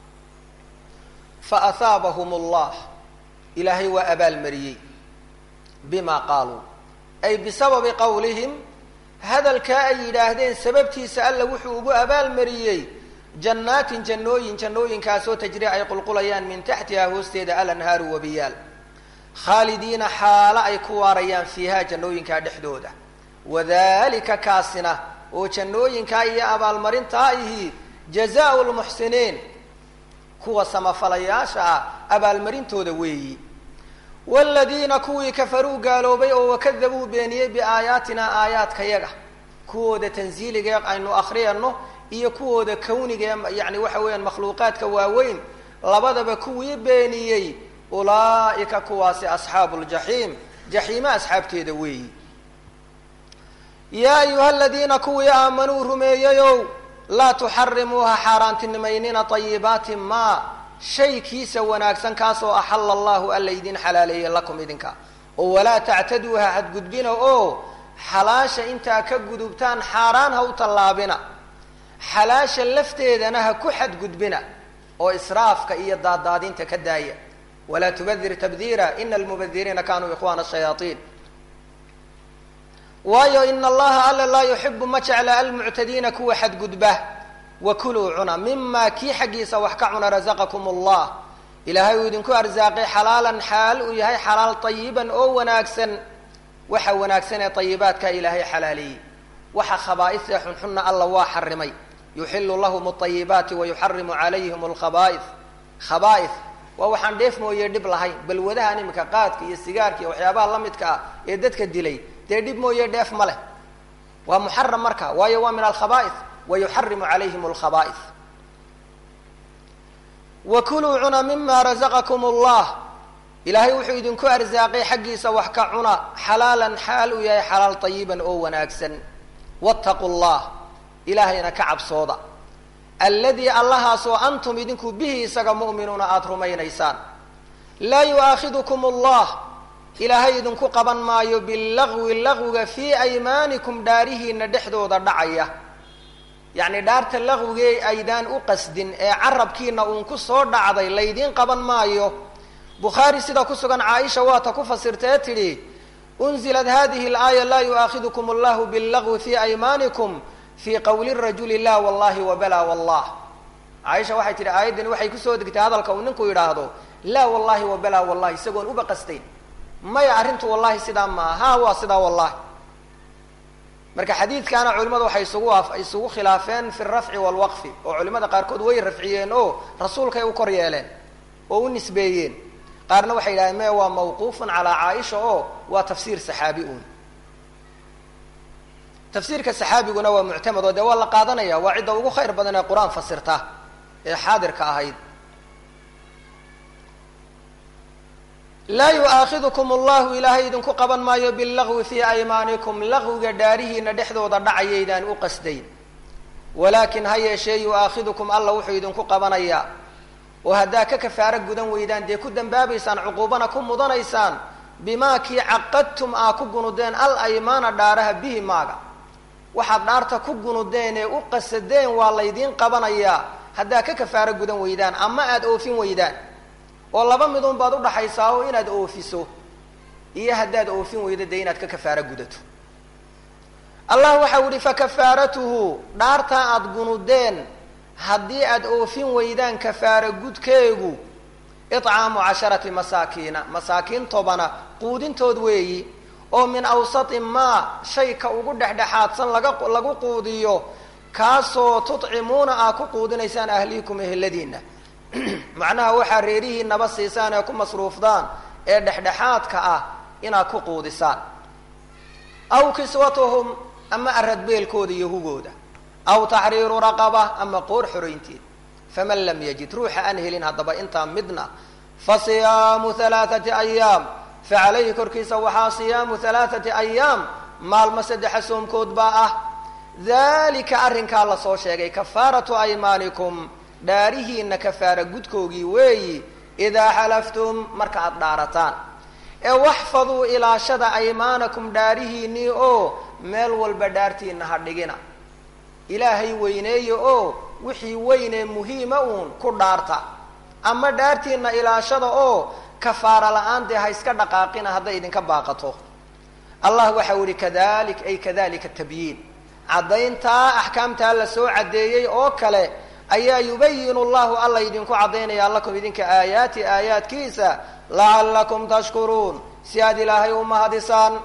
fa ahaabahum allah ilaahay waa abaalmariyey bima qaaluu ay bisababi qowlihim hadalkaa ay yidhaahdeen sababtiisa alla wuxuu ugu abaalmariyey jannaatin jannooyin jannooyinkaasoo tajri ay qulqulayaan min taxtiha hoosteeda alanhaaru wabiyaal khaalidiina xaalo ay ku waarayaan fiiha jannooyinkaa dhexdooda wadalika kaasina oo jannooyinkaa iyo abaalmarintaa ihi jazaau lmuxsiniin kuwa samafalayaasha ah abaalmarintooda weeyi waaladiina kuwii kafaruu gaaloobay oo wakadabuu beeniyey biaayaatina aayaadkayaga kuwooda tansiiligee aynu akhriyano iyo kuwooda kawnigae yani waxa weeyaan makhluuqaadka waaweyn labadaba kuwii beeniyey ulaa'ika kuwaasi asxaabu ljaxiim jaxiime asxaabteeda weeyi yaa ayuha aladiina kuwii aamanuu rumeeyayow laa tuxarimuuha xaaraantinimaynina ayibaati maa shay kiisa wanaagsan kaasoo axala allahu alla idin xalaaleeyey lakum idinka oo walaa tactaduuha hadgudbina oo xalaasha intaa ka gudubtaan xaaraan ha u tallaabina xalaasha lafteedana ha ku xadgudbina oo israafka iyo daaddaadinta ka daaya walaa tubadir tabdiira ina almubadiriina kanuu ikhwana shayaaiin waayo ina allaha alla laa yuxibu ma jecla almuctadiina kuwa xadgudba wakuluu cuna mima kii xaggiisa wax ka cuna razaqakum allah ilaahay uu idinku arsaaqay xalaalan xaal uu yahay xalaal ayiban oo wanaagsan waxa wanaagsan ee ayibaadka ilaahay xalaaleeyey waxa khabaaista xunxunna alla waa xarimay yuxilu lahum alayibaati wayuxarimu calayhim alkhabaaih khabaaih waa waxaan dheef mooye dhib lahayn balwadahan iminka qaadka iyo sigaarka iyo waxyaabaha la midka ah ee dadka dilay dee dhib mooye dheef ma leh waa muxaram marka waayo waa min alkhabaaih wayuxarimu calayhim alkhabaaih wakuluu cuna mima razaqakum allah ilaahay wuxuu idinku arsaaqay xaggiisa wax ka cuna xalaalan xaal uu yahay xalaal ayiban oo wanaagsan wattaqu llah ilaahayna ka cabsooda alladii allahaasoo antum idinku bihi isaga mu'minuuna aada rumaynaysaan laa yu'aakhidukum allah ilaahay idinku qaban maayo billagwi lagwiga fii aymaanikum dhaarihiina dhexdooda dhacaya yacni dhaarta lagwigee aydaan u qasdin ee carabkiina uun ku soo dhacday laydiin qaban maayo bukhaari sida ku sugan caaisha waata ku fasirta ee tidhi unzilat hadihi alaaya laa yu'aakhidukum allahu billagwi fii aymaanikum fii qowli rajuli la wallahi wabala wallah caaisha waxay tidhi aayaddani waxay kusoo degtay hadalka uu ninku yidhaahdo laa wallahi wabala wallahi isagoon uba qastayn maya arrintu wallahi sidaa maa ha waa sidaa wallahi marka xadiidkaana culimadu waxay isugu isugu khilaafeen fi rafci walwaqfi oo culimada qaarkood way rafciyeen oo rasuulkay u kor yeeleen oo u nisbeeyeen qaarna waxay yidhahdeen me waa mawquufun calaa caaisha oo waa tafsiir saxaabi uun tafsiirka saxaabiguna waa muctamad oo dee waa la qaadanaya waa cidda ugu khayr badan ee qur-aan fasirta ee xaadirka ahayd laa yu'aakhidukum allahu ilaahay idinku qaban maayo billagwi fii aymaanikum lagwiga dhaarihiina dhexdooda dhacayaydaan u qasdayn walaakin ha yeeshee yu'aakhidukum alla wuxuu idinku qabanayaa oo haddaa ka kafaaro gudan weydaan dee ku dambaabaysaan cuquubana ku mudanaysaan bimaa kii caqadtum aa ku gunudeen al aymaana dhaaraha bihi maaga waxaad dhaarta ku gunudeen ee u qasadeen waa laydiin qabanayaa haddaa ka kafaaro gudan weydaan ama aada oofin weydaan oo laba midun baad udhaxaysaa oo inaad oofiso iyo haddaad oofin weydo dee inaad ka kafaaro gudato allah waxau yihi fakafaaratuhu dhaartaa aada gunudeen haddii aada oofin weydaan kafaaro gudkeegu icaamu casharati masaakiina masaakiin tobana quudintood weeyi oo min awsati maa shayka ugu dhexdhexaadsan laga lagu quudiyo kaasoo tudcimuuna aa ku quudinaysaan ahliikum eheladiina macnaha waxaa reerihiinaba siisaan ee ku masruufdaan ee dhexdhexaadka ah inaad ku quudisaan aw kiswatuhum ama aradbeelkooda iyo hugooda aw taxriiru raqaba ama qoor xoraynteed faman lam yajid ruuxa aan helin haddaba intaa midna fa siyaamu halaathati ayaam fa calayhi korkiisa waxaa siyaamu halaathati ayaam maalmo saddexa soomkood baa ah dalika arrinkaa lasoo sheegay kafaaratu aymaanikum dhaarihiina kafaara gudkoogii weeyi idaa xalaftum marka aada dhaarataan ee waxfaduu ilaashada aymaanakum dhaarihiinii oo meel walba dhaartiina ha dhigina ilaahay weyneeya oo wixii weynee muhiima uun ku dhaarta ama dhaartiina ilaashada oo kafaara la-aan dee ha iska dhaqaaqina hadday idinka baaqato allah waxau yihi kadalik ay kadalika tabyiin caddayntaa axkaamtaa la soo caddeeyey oo kale ayaa yubayinu llahu alla idinku caddaynaya lakum idinka aayaati aayaadkiisa lacallakum tashkuruun si aad ilaahay u mahadisaan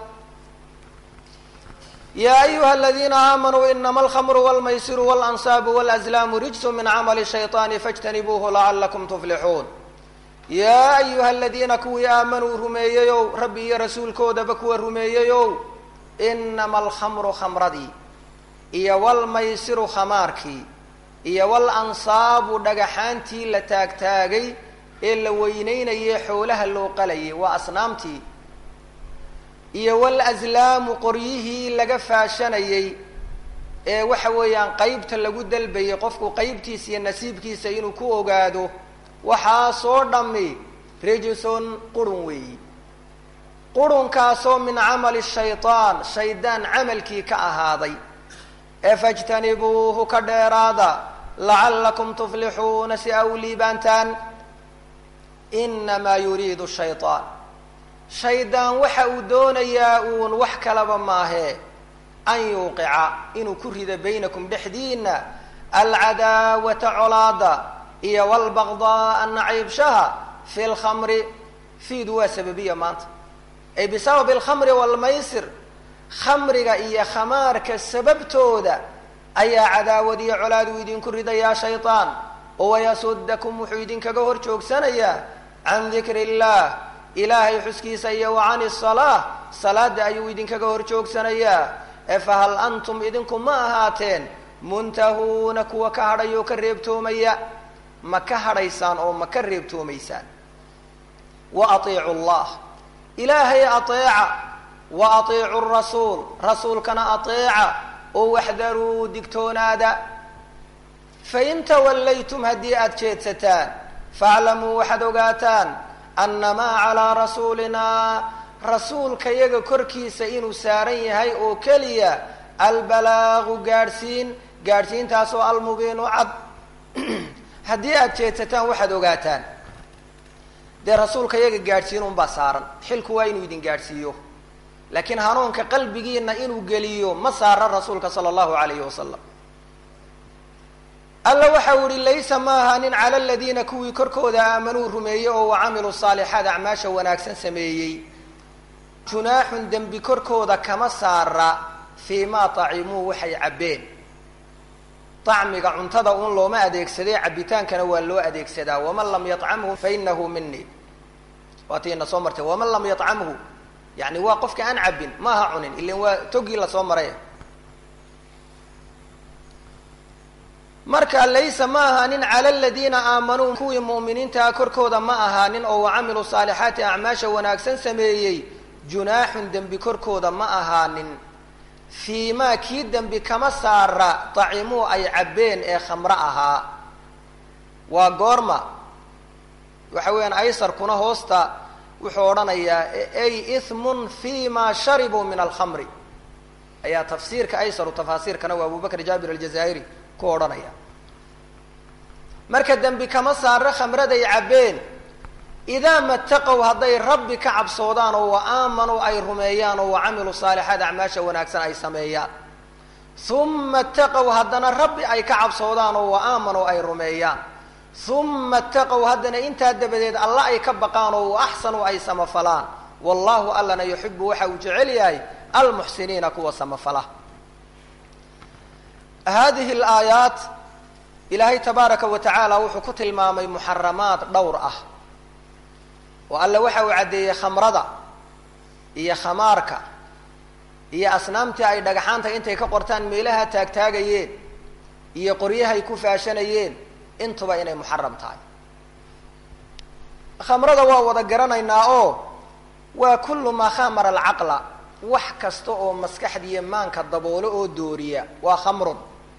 ya ayuha aladiina aamanuu inama alkhamru walmaysiru walansaabu walazlaamu rijsu min camali shayطaani fاjtanibuuhu lacalakum tuflixuun yaa ayuha aladiina kuwii aamanuu rumeeyeyow rabbi iyo rasuulkoodaba kuwa rumeeyeyow inama alkhamru khamradii iyo walmaysiru khamaarkii iyo walansaabu dhagaxaantii la taagtaagay ee la weyneynayay xoolaha loo qalayay waa asnaamtii iyo walazlaamu qoryihii laga faashanayey ee waxa weeyaan qeybta lagu dalbayay qofku qeybtiisa iyo nasiibkiisa inuu ku ogaado waxaasoo dhammi rijson qurun weeyi qurunkaasoo min camali shaytaan shaydaan camalkii ka ahaaday ee fajtanibuuhu ka dheeraada lacallakum tuflixuuna si a u liibaantaan inamaa yuriidu shaytaan shaydaan waxa uu doonayaa uun wax kalaba maahee an yuuqica inuu ku rido baynakum dhexdiina alcadaawata colaada iyo walbaqdaaa nacaybshaha fi lkhamri fiidu waa sababiya maanta ay bisababi alkhamri walmaysir khamriga iyo khamaarka sababtooda ayaa cadaawad iyo colaad uu idinku ridayaa shaytaan oo wayasudakum wuxuu idinkaga hor joogsanayaa can dikri illah ilaahay xuskiisa iyo wa can isalaa salaada ayuu idinkaga hor joogsanayaa ee fahal antum idinku ma ahaateen muntahuuna kuwa ka hadhay oo ka reebtoomaya ma ka hadhaysaan oo ma ka reebtoomaysaan wa atiicu llah ilaahay ateeca wa atiicu rasuul rasuulkana ateeca oo waxdaruu digtoonaada fain tawallaytum haddii aada jeedsataan faaclamuu waxaad ogaataan annamaa calaa rasuulinaa rasuulka yaga korkiisa inuu saaran yahay oo keliya albalaagu gaadhsiin gaadhsiintaasoo almubiinu cad haddii aada jeedsataan waxaad ogaataan dee rasuulka yaga gaadhsiin unbaa saaran xilku waa inuu idin gaadhsiiyo laakiin hanuunka qalbigiina inuu geliyo ma saara rasuulka sala allahu alayhi wasalam alla waxa u ihi laysa ma ahaanin cala aladiina kuwii korkooda aamanuu rumeeyey oo wacamiluu saalixaat acmaasha wanaagsan sameeyey junaaxun dembi korkooda kama saara fii maa tacimuu waxay cabbeen acmiga cuntada un looma adeegsaday cabitaankana waa loo adeegsadaa waman lam yacamhu fainahu mini waati ina soo martay waman lam yacamhu yani waa qofka aan cabbin maaha cunin ilan waa togii lasoo maray marka laysa ma ahaanin cala aladiina aamanuu kuwii mu'miniintaa korkooda ma ahaanin oo wacamiluu saalixaati acmaasha wanaagsan sameeyey junaaxun dembi korkooda ma ahaanin fii maa kii dembi kama saara dacimuu ay cabbeen ee khamro ahaa waa goorma waxa weeyaan aysarkuna hoosta wuxuu odhanayaa ay ihmun fi ma sharibuu min alkhamri ayaa tafsiirka aysaru tafaasiirkana waa abubakr jaabir aljazaa'iri ku odhanaya marka dembi kama saara khamraday cabbeen idaa mataqow hadday rabbi ka cabsoodaan oo wa aamanuu ay rumeeyaan oo wa camiluu saalixaat acmaasha wanaagsan ay sameeyaan uma taqow haddana rabbi ay ka cabsoodaan oo wa aamanuu ay rumeeyaan uma taqow haddana intaa dabadeed alla ay ka baqaan oo wa axsanuu ay samafalaan wallahu allana yuxibu waxa uu jecel yahay almuxsiniina kuwa samafala hadihi alaayaat ilaahay tabaaraka wa tacaala wuxuu ku tilmaamay muxaramaad dhowr ah oo alle waxa uu caddeeyey khamrada iyo khamaarka iyo asnaamtii ay dhagaxaanta intay ka qortaan meelaha taagtaagayeen iyo qoryahay ku faashanayeen intuba inay muxaram tahay khamrada waa wada garanaynaa oo waa kullu maa khamara alcaqla wax kasta oo maskaxdiiyo maanka daboolo oo dooriya waa khamrun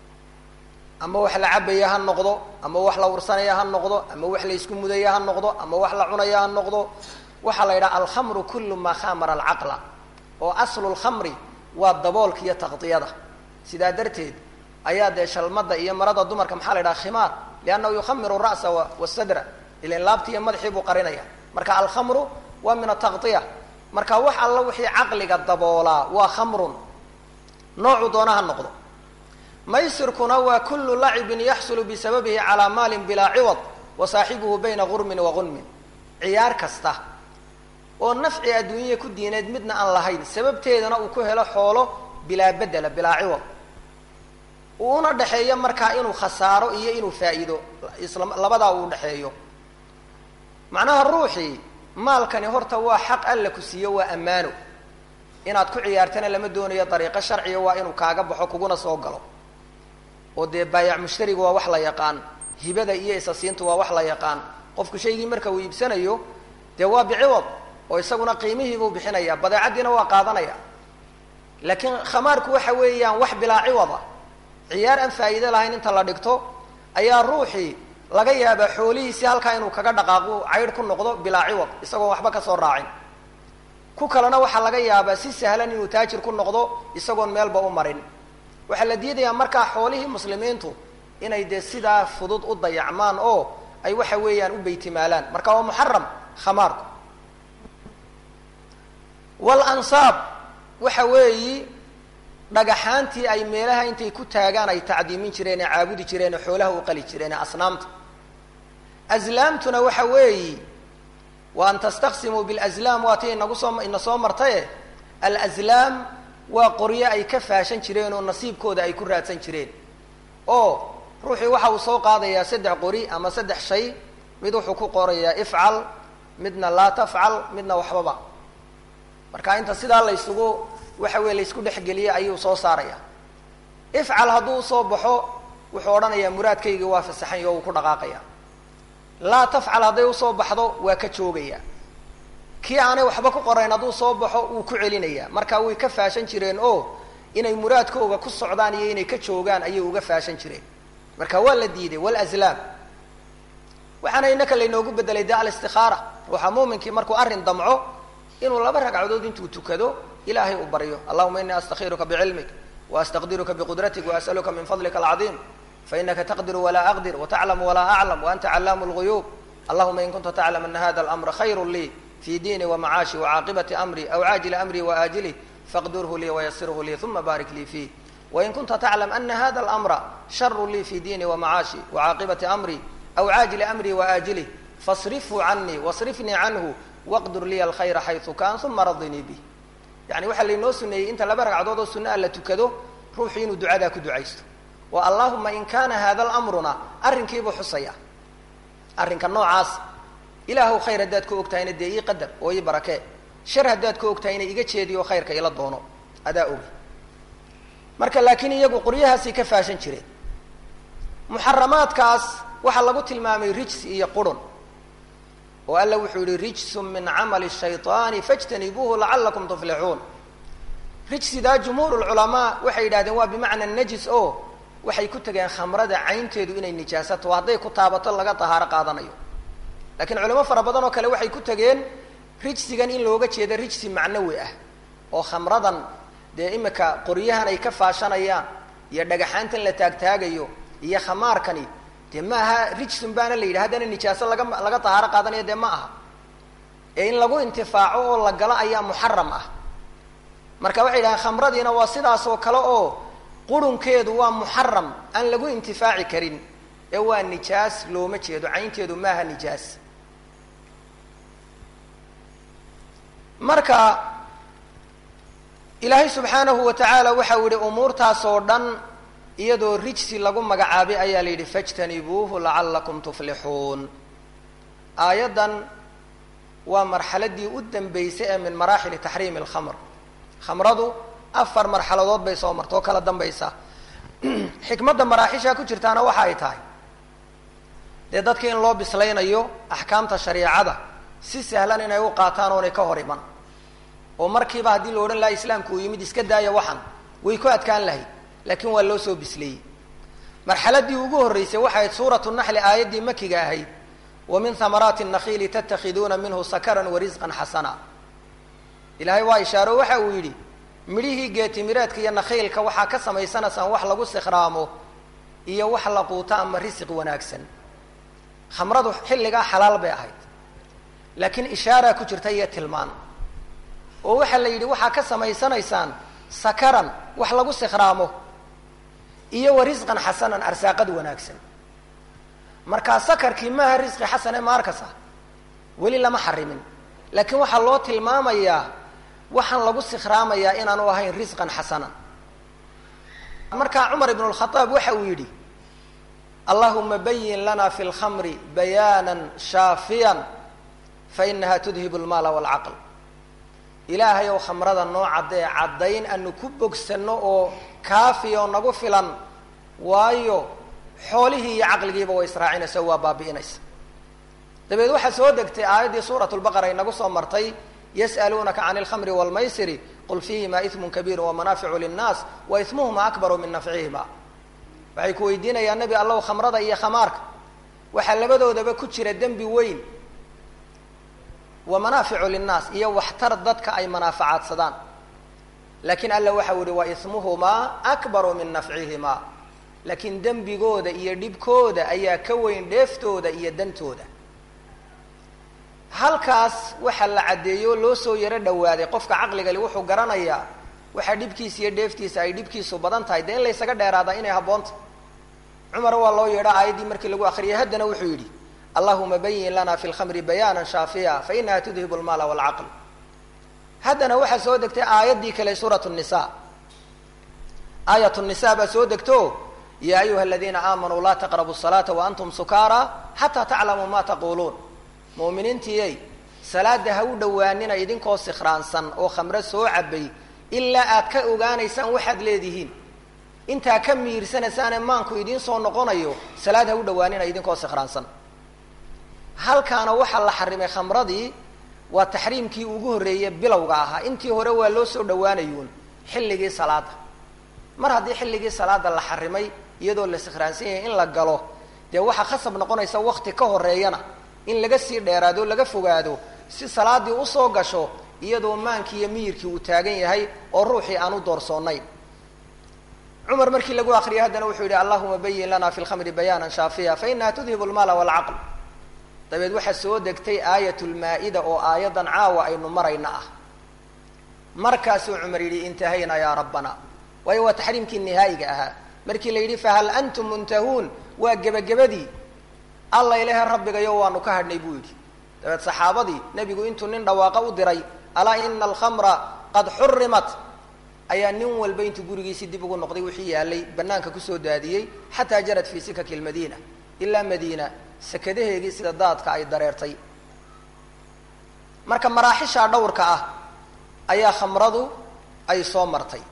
ama wax la cabaya ha noqdo ama wax la ursanaya ha noqdo ama wax la isku mudaya ha noqdo ama wax la cunaya ha noqdo waxaa la yidhaha alkhamru kullu maa khamara alcaqla oo aslu lkhamri waa daboolka iyo taqdiyada sidaa darteed ayaa dee shalmada iyo marada dumarka maxaa la yidhaha khimaar liannahu yukhamiru ra'sa wasadra ilan laabti iyo madaxii buu qarinaya marka alkhamru waa min ataqdiya marka wax alla wixii caqliga daboolaa waa khamrun noocu doona ha noqdo maysirkuna waa kullu lacibin yaxsulu bisababihi calaa maalin bilaa ciwad wa saaxibuhu bayna gurmin wa gunmin ciyaar kasta oo nafci adduunya ku diineed midna aan lahayn sababteedana uu ku helo xoolo bilaa bedela bilaa ciwad uuna dhexeeyo markaa inuu khasaaro iyo inuu faa'iido isla labadaa uu dhexeeyo macnaha ruuxii maalkani horta waa xaq alla ku siiyo waa ammaano inaad ku ciyaartana lama doonayo dariiqo sharciga waa inuu kaaga baxo kuguna soo galo oo dee baayac mushtariga waa wax la yaqaan hibada iyo isasiintu waa wax la yaqaan qofku shaygii marka uu iibsanayo dee waa biciwad oo isaguna qiimihiibuu bixinaya badeecaddiina waa qaadanaya laakiin khamaarku waxa weeyaan wax bilaa ciwada ciyaar aan faa'iido lahayn inta la dhigto ayaa ruuxii laga yaabaa xoolihiisii halkaa inuu kaga dhaqaaqo caydh ku noqdo bilaa ciwad isagoon waxba kasoo raacin ku kalena waxaa laga yaabaa si sahlan inuu taajir ku noqdo isagoon meelba u marin waxaa la diidayaa markaa xoolihii muslimiintu inay dee sidaa fudud u dayacmaan oo ay waxa weeyaan u beytimaalaan marka waa muxaram khamaarku walansaab waxa weeyi dhagaxaantii ay meelaha intay ku taagaan ay tacdiimin jireen ee caabudi jireen ee xoolaha u qali jireen ee asnaamta aslaamtuna waxa weeyi wa an tastaqsimuu bilazlaam waa tii inagu soo ina soo martaye alazlaam waa qoryo ay ka faashan jireen oo nasiibkooda ay ku raadsan jireen oo ruuxii waxa uu soo qaadayaa saddex qori ama saddex shay mid wuxuu ku qorayaa ifcal midna laa tafcal midna waxbaba marka inta sidaa la ysugu waxa weye la ysku dhexgeliye ayuu soo saaraya ifcal hadduu usoo baxo wuxuu odhanayaa muraadkaygii waa fasaxan yo uu ku dhaqaaqaya laa tafcal hadday usoo baxdo waa ka joogaya kii aanay waxba ku qorayn hadduu soo baxo wuu ku celinaya marka way ka faashan jireen oo inay muraadkooga ku socdaan iyo inay ka joogaan ayay uga faashan jireen marka waa la diiday walaslaam waxaana inaka laynoogu bedelay de alistikaara ruuxa muuminkii markuu arrin damco inuu laba ragcadood intuu tukado ilaahay uu baryo allahuma inii astakhiruka bicilmik waastaqdiruka biqudratik waasaluka min fadlika alcadiim fainaka taqdiru walaa aqdir wataclamu walaa aclam waanta callaamu lguyuub allahuma in kunta taclam ana hada alamra khayru lii fi diini wamacaashi wacaaqibati amri aw caajili amri waaajilih faqdurhu lii wayasirhu lii uma baarik lii fiih wain kunta taclam ana hada alamra sharu lii fi diini wamacaashi wacaaqibati amri aw caajili amri waaajilih fasrifhu canii wasrifnii canhu waqdur liya alkhayra xayu kaan uma radinii bih yani waxaa laynoo suneeyey inta laba ragcadood oo sunna a la tukado ruuxu inuu ducadaa ku ducaysto wa allahuma in kana hada lamruna arrinkiibuu xusaya arrinka noocaas ilaahw khayr haddaad ka ogtahayna dee ii qadar oo ii barakee shar haddaad ka ogtahayna iga jeediyo khayrka ila doono adaa ogi marka laakiin iyagu qoryahaasay ka faashan jireen muxaramaadkaas waxaa lagu tilmaamay rijsi iyo qurun oo alla wuxuu yihi rijsun min camali shayطaani fاjtanibuuhu lacalakum tuflixuun rijsidaa jumhuur lculamaa waxay yidhahdeen waa bimacna najis o waxay ku tegeen khamrada caynteedu inay nijaasato hadday ku taabato laga tahaaro qaadanayo lakiin culamo fara badan oo kale waxay ku tegeen rijsigan in looga jeedo rijsi macnawi ah oo khamradan dee imika qoryahan ay ka faashanayaan iyo dhagaxaantan la taagtaagayo iyo khamaarkani dee ma aha rijsun baana la yidhi haddana nijaaso laga laga tahaaro qaadanayo dee ma aha ee in lagu intifaaco oo la galo ayaa muxaram ah marka waxay yidhahaan khamradiina waa sidaas oo kale oo qurunkeedu waa muxaram aan lagu intifaaci karin ee waa nijaas looma jeedo caynteedu maaha nijaas marka ilaahay subxaanahu wa tacaala waxau yihi umuurtaas oo dhan iyadoo rijsi lagu magacaabay ayaa la yidhi fajtanibuuhu lacalakum tuflixuun aayaddan waa marxaladii u dambeysay ee min maraaxili taxriimi alkhamr khamradu afar marxaladood bay soo marta oo kala dambaysa xikmadda maraaxishaa ku jirtaana waxa ay tahay dee dadka in loo bislaynayo axkaamta shariicada si sahlan inay u qaataan oonay ka hor iman oo markiiba haddii la odhan laha islaamku uu yimid iska daaya waxan way ku adkaan lahayd laakiin waa loo soo bisleeyey marxaladii ugu horreysay waxay ahayd suuratu naxli aayaddii makiga ahayd wa min hamaraati nakhiili tatakhiduuna minhu sakaran wa risqan xasana ilaahay waa ishaaro waxa uu yidhi midhihii geetimireedka iyo nakhiilka waxaa ka samaysanaysaan wax lagu sikhraamo iyo wax la quuto ama risiq wanaagsan khamradu xilligaa xalaal bay ahayd laakiin ishaaraa ku jirta iyo tilmaan oo waxaa la yidhi waxaa ka samaysanaysaan sakaran wax lagu sikhraamo iyo wa risqan xasanan arsaaqad wanaagsan markaa sakarkii maaha risqi xasan ee maarkas ah weli lama xarimin laakiin waxaa loo tilmaamayaa waxaan lagu sikhraamayaa inaanu ahayn risqan xasanan markaa cumar ibn lkhadaab waxa uu yidhi allahuma bayin lana fi lkhamri bayaanan shaafiyan fainaha tudhibu lmaala walcaql ilaahay ow khamrada noo caddee caddayn aanu ku bogsanno oo kaafi oo nagu filan waayo xoolihii iyo caqligiiba way israacinaysa waa baabi'inaysa dabeed waxaa soo degtay aayaddii suurat lbaqara inagu soo martay yas'aluunaka can alkhamri waalmaysiri qul fiihima ismun kabiiru wamanaaficu linnaas wa ismuhuma akbaru min nafcihima waxay ku weydiinayaan nebi allow khamrada iyo khamaarka waxaa labadoodaba ku jira dembi weyn wa manaaficu linnaas iyo waxtar dadka ay manaafacaadsadaan laakiin alla waxau yihi wa ismuhumaa akbaru min nafcihimaa laakiin dembigooda iyo dhibkooda ayaa ka weyn dheeftooda iyo dantooda halkaas waxaa la caddeeyo loo soo yaro dhawaaday qofka caqligali wuxuu garanayaa waxaa dhibkiisa iyo dheeftiisa ay dhibkiisu badan tahay dee in laysaga dheeraadaa inay habboonta cumar waa loo yeedha aayaddii markii lagu akriyay haddana wuxuu yidhi allahuma bayin lana fi lkhamri bayaana shaafiya fainaha tudhibu lmaala walcaql haddana waxaa soo degtay aayaddii kale suurat nisa aayat nisa baa soo degto ya ayuha aladiina aamanuu laa taqrabu salaata waantum sukaara xataa taclamuu ma taquluun mu'miniintiyey salaada ha u dhowaanina idinkoo sikhraansan oo khamre soo cabay ilaa aad ka ogaanaysaan waxaad leedihiin intaa ka miirsanaysaane maanku idiin soo noqonayo salaad ha u dhowaanina idinkoo sikhraansan halkaana waxaa la xarimay khamradii waa taxriimkii ugu horreeyey bilowga ahaa intii hore waa loo soo dhowaanayuun xilligii salaada mar haddii xilligii salaada la xarimay iyadoo la sikhraansan yahay in la galo dee waxaa khasab noqonaysa wakti ka horeeyana in laga sii dheeraado laga fogaado si salaadii usoo gasho iyadoo maankii iyo miyirkii uu taagan yahay oo ruuxii aan u doorsoonayn cumar markii lagu akriyay haddana wuxuu yidhi allahuma bayin lana fi lkhamri bayaanan shaafiya fainaha tudhibu lmaala walcaql dabeed waxaa soo degtay aayat lmaa-ida oo aayaddan caawa aynu marayna ah markaasuu cumar yidhi intahayna yaa rabbana waayo waa taxriimkii nihaayiga ahaa markii la yidhi fahal antum muntahuun waa gebagabadii alla ilahe rabbigayo waanu ka hadhnay buu yidhi dabeed saxaabadii nebigu intuu nin dhawaaqa u diray alaa ina alkhamra qad xurimat ayaa nin walba intuu gurigiisii dib ugu noqday wixii yaalay banaanka kusoo daadiyey xataa jarad fii sikaki lmadiina ilaa madiina sakadaheegii sida daadka ay dareertay marka maraaxishaa dhowrka ah ayaa khamradu ay soo martay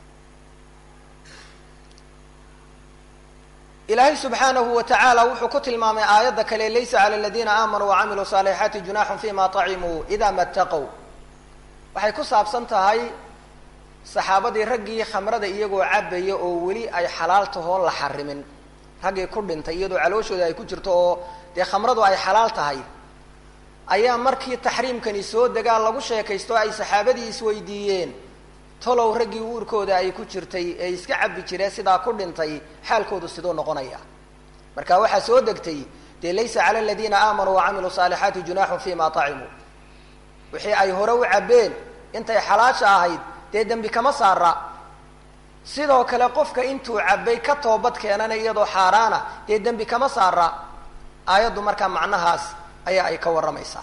ilaahay subxaanahu wa tacaala wuxuu ku tilmaamay aayadda kale laysa cala aladiina aamanuu wacamiluu saalixaati junaaxun fima طacimuu ida mataqow waxay ku saabsan tahay saxaabadii raggii khamrada iyagoo cabaya oo weli ay xalaal tahoon la xarimin raggii ku dhintay iyadoo calooshooda ay ku jirto oo dee khamradu ay xalaal tahay ayaa markii taxriimkani soo degaa lagu sheekaysto ay saxaabadii isweydiiyeen tolow raggii uurkooda ay ku jirtay ee iska cabbi jiree sidaa ku dhintay xaalkoodu siduu noqonaya marka waxaa soo degtay dee laysa cala aladiina aamanuu wacamiluu saalixaati junaaxun fima طacimuu wixii ay hore u cabbeen intay xalaasha ahayd dee dembi kama saara sidoo kale qofka intuu cabbay ka toobad keenana iyadoo xaaraana dee dembi kama saara aayaddu markaa macnahaas ayaa ay ka warramaysaa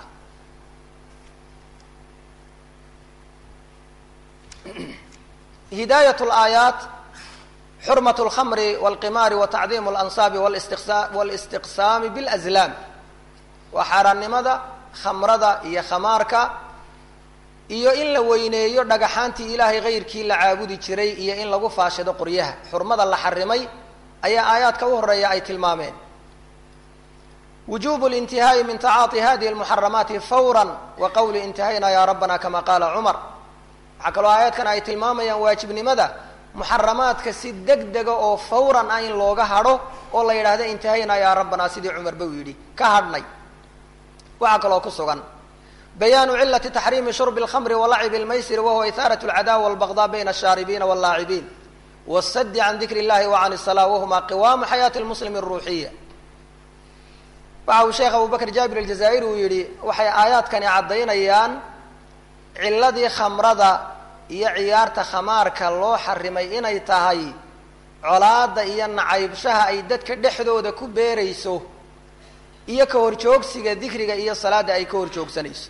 hidaayat laayaat xurmat lkhamri walqimaari wa tacdiimu lansaabi walistiqsaami bilazlaam waa xaaraannimada khamrada iyo khamaarka iyo in la weyneeyo dhagaxaantii ilaahay kayrkii la caabudi jiray iyo in lagu faashido qoryaha xurmada la xarimay ayaa aayaadka u horeeya ay tilmaameen wujubu lintihaa'i min tacaati hadihi lmuxaramaati fawra wa qawli intahayna ya rabbana kama qaala cumar waxaa kaloo aayaadkan ay tilmaamayaan waajibnimada muxaramaadka si deg dega oo fawran ah in looga hadho oo la yidhaahdo intahayna yaa rabbanaa sidii cumarba uu yidhi ka hadhnay waxaa kaloo ku sugan bayaanu cilati taxriimi shurbi اlkhamri walacibi اlmaysiri wahuwa ihaarat اlcadawa walbagdaa bayna ashaaribiina wاllaacibiin wاsadi can dikri اllahi wa can الsalaa wahuma qiwaamu xayaati lmuslimi الruuxiya waxa uu sheekh abu bakr jaabir aljazaa'iri uu yidhi waxay aayaadkani caddaynayaan ciladii khamrada iyo ciyaarta khamaarka loo xarimay inay tahay colaada iyo nacaybshaha ay dadka dhexdooda ku beerayso iyo ka horjoogsiga dikriga iyo salaada ay ka horjoogsanayso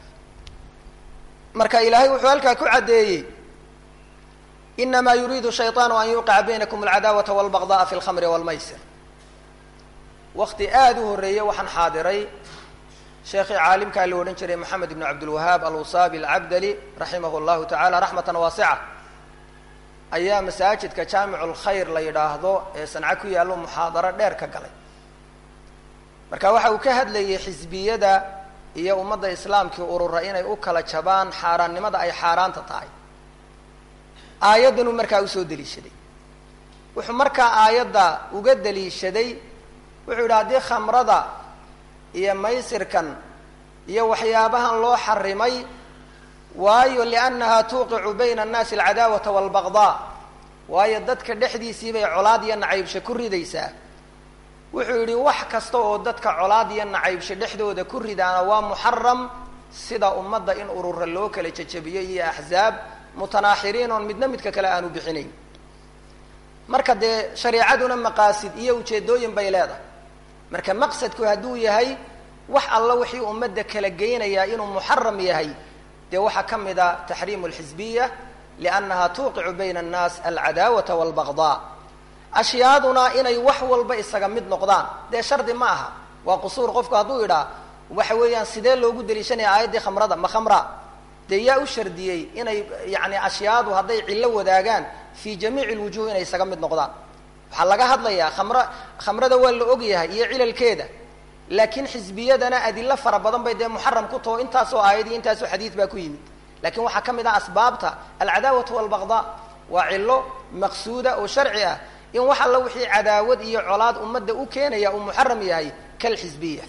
marka ilaahay wuxuu halkaa ku caddeeyey inamaa yuriidu shayطaanu an yuqica baynakum alcadaawata walbagda'a fi lkhamri walmaysir wakti aada u horreeyey waxaan xaadiray sheekhii caalimkaa la odhan jiray moxamed ibn cabdilwahaab alwusaabi alcabdali raximah llahu tacala raxmatan waasica ayaa masaajidka jaamicu lkhayr la yidhaahdo ee sanco ku yaallo muxaadaro dheer ka galay marka waxa uu ka hadlayay xisbiyada iyo ummadda islaamkii urura inay u kala jabaan xaaraannimada ay xaaraanta tahay aayaddanuu markaa usoo deliishaday wuxuu markaa aayadda uga deliishaday wuxuu yidhi haddii khamrada iyo maysirkan iyo waxyaabahan loo xarimay waayo liannaha tuuqicu bayna annaasi alcadaawata waalbagdaa waayo dadka dhexdiisii bay colaad iyo nacaybsho ku ridaysaa wuxuu yidhi wax kasta oo dadka colaad iyo nacaybsho dhexdooda ku ridaana waa muxaram sida ummadda in urura loo kala jajabiyo iyo axzaab mutanaaxiriin oon midna midka kale aanu bixinayn marka dee shareicaduna maqaasid iyo ujeedooyin bay leedahay marka maqsadku hadduu yahay wax alla wixii ummadda kala geynayaa inuu muxaram yahay dee waxaa ka mid a taxriimu alxisbiya liannaha tuuqicu bayna annaas alcadaawata waalbagdaa ashyaaduna inay wax walba isaga mid noqdaan dee shardi ma aha waa qusuur qofku hadduu idhaa waxa weeyaan sidee loogu daliishanaya aayaddii khamrada ma khamra dee yaa u shardiyey inay yani ashyaadu hadday cillo wadaagaan fi jamiici lwujuh inay isaga mid noqdaan waxaa laga hadlayaa khamra khamrada waa la ogyahay iyo cilalkeeda laakiin xisbiyadana adilo fara badan bay dee muxaram ku taho intaasoo aayad iyo intaasoo xadiid baa ku yimid lakin waxaa ka mid ah asbaabta alcadaawatu walbagdaa waa cilo maqsuuda oo sharci ah in wax alla wixii cadaawad iyo colaad ummadda u keenaya uu muxaram yahay kalxisbiya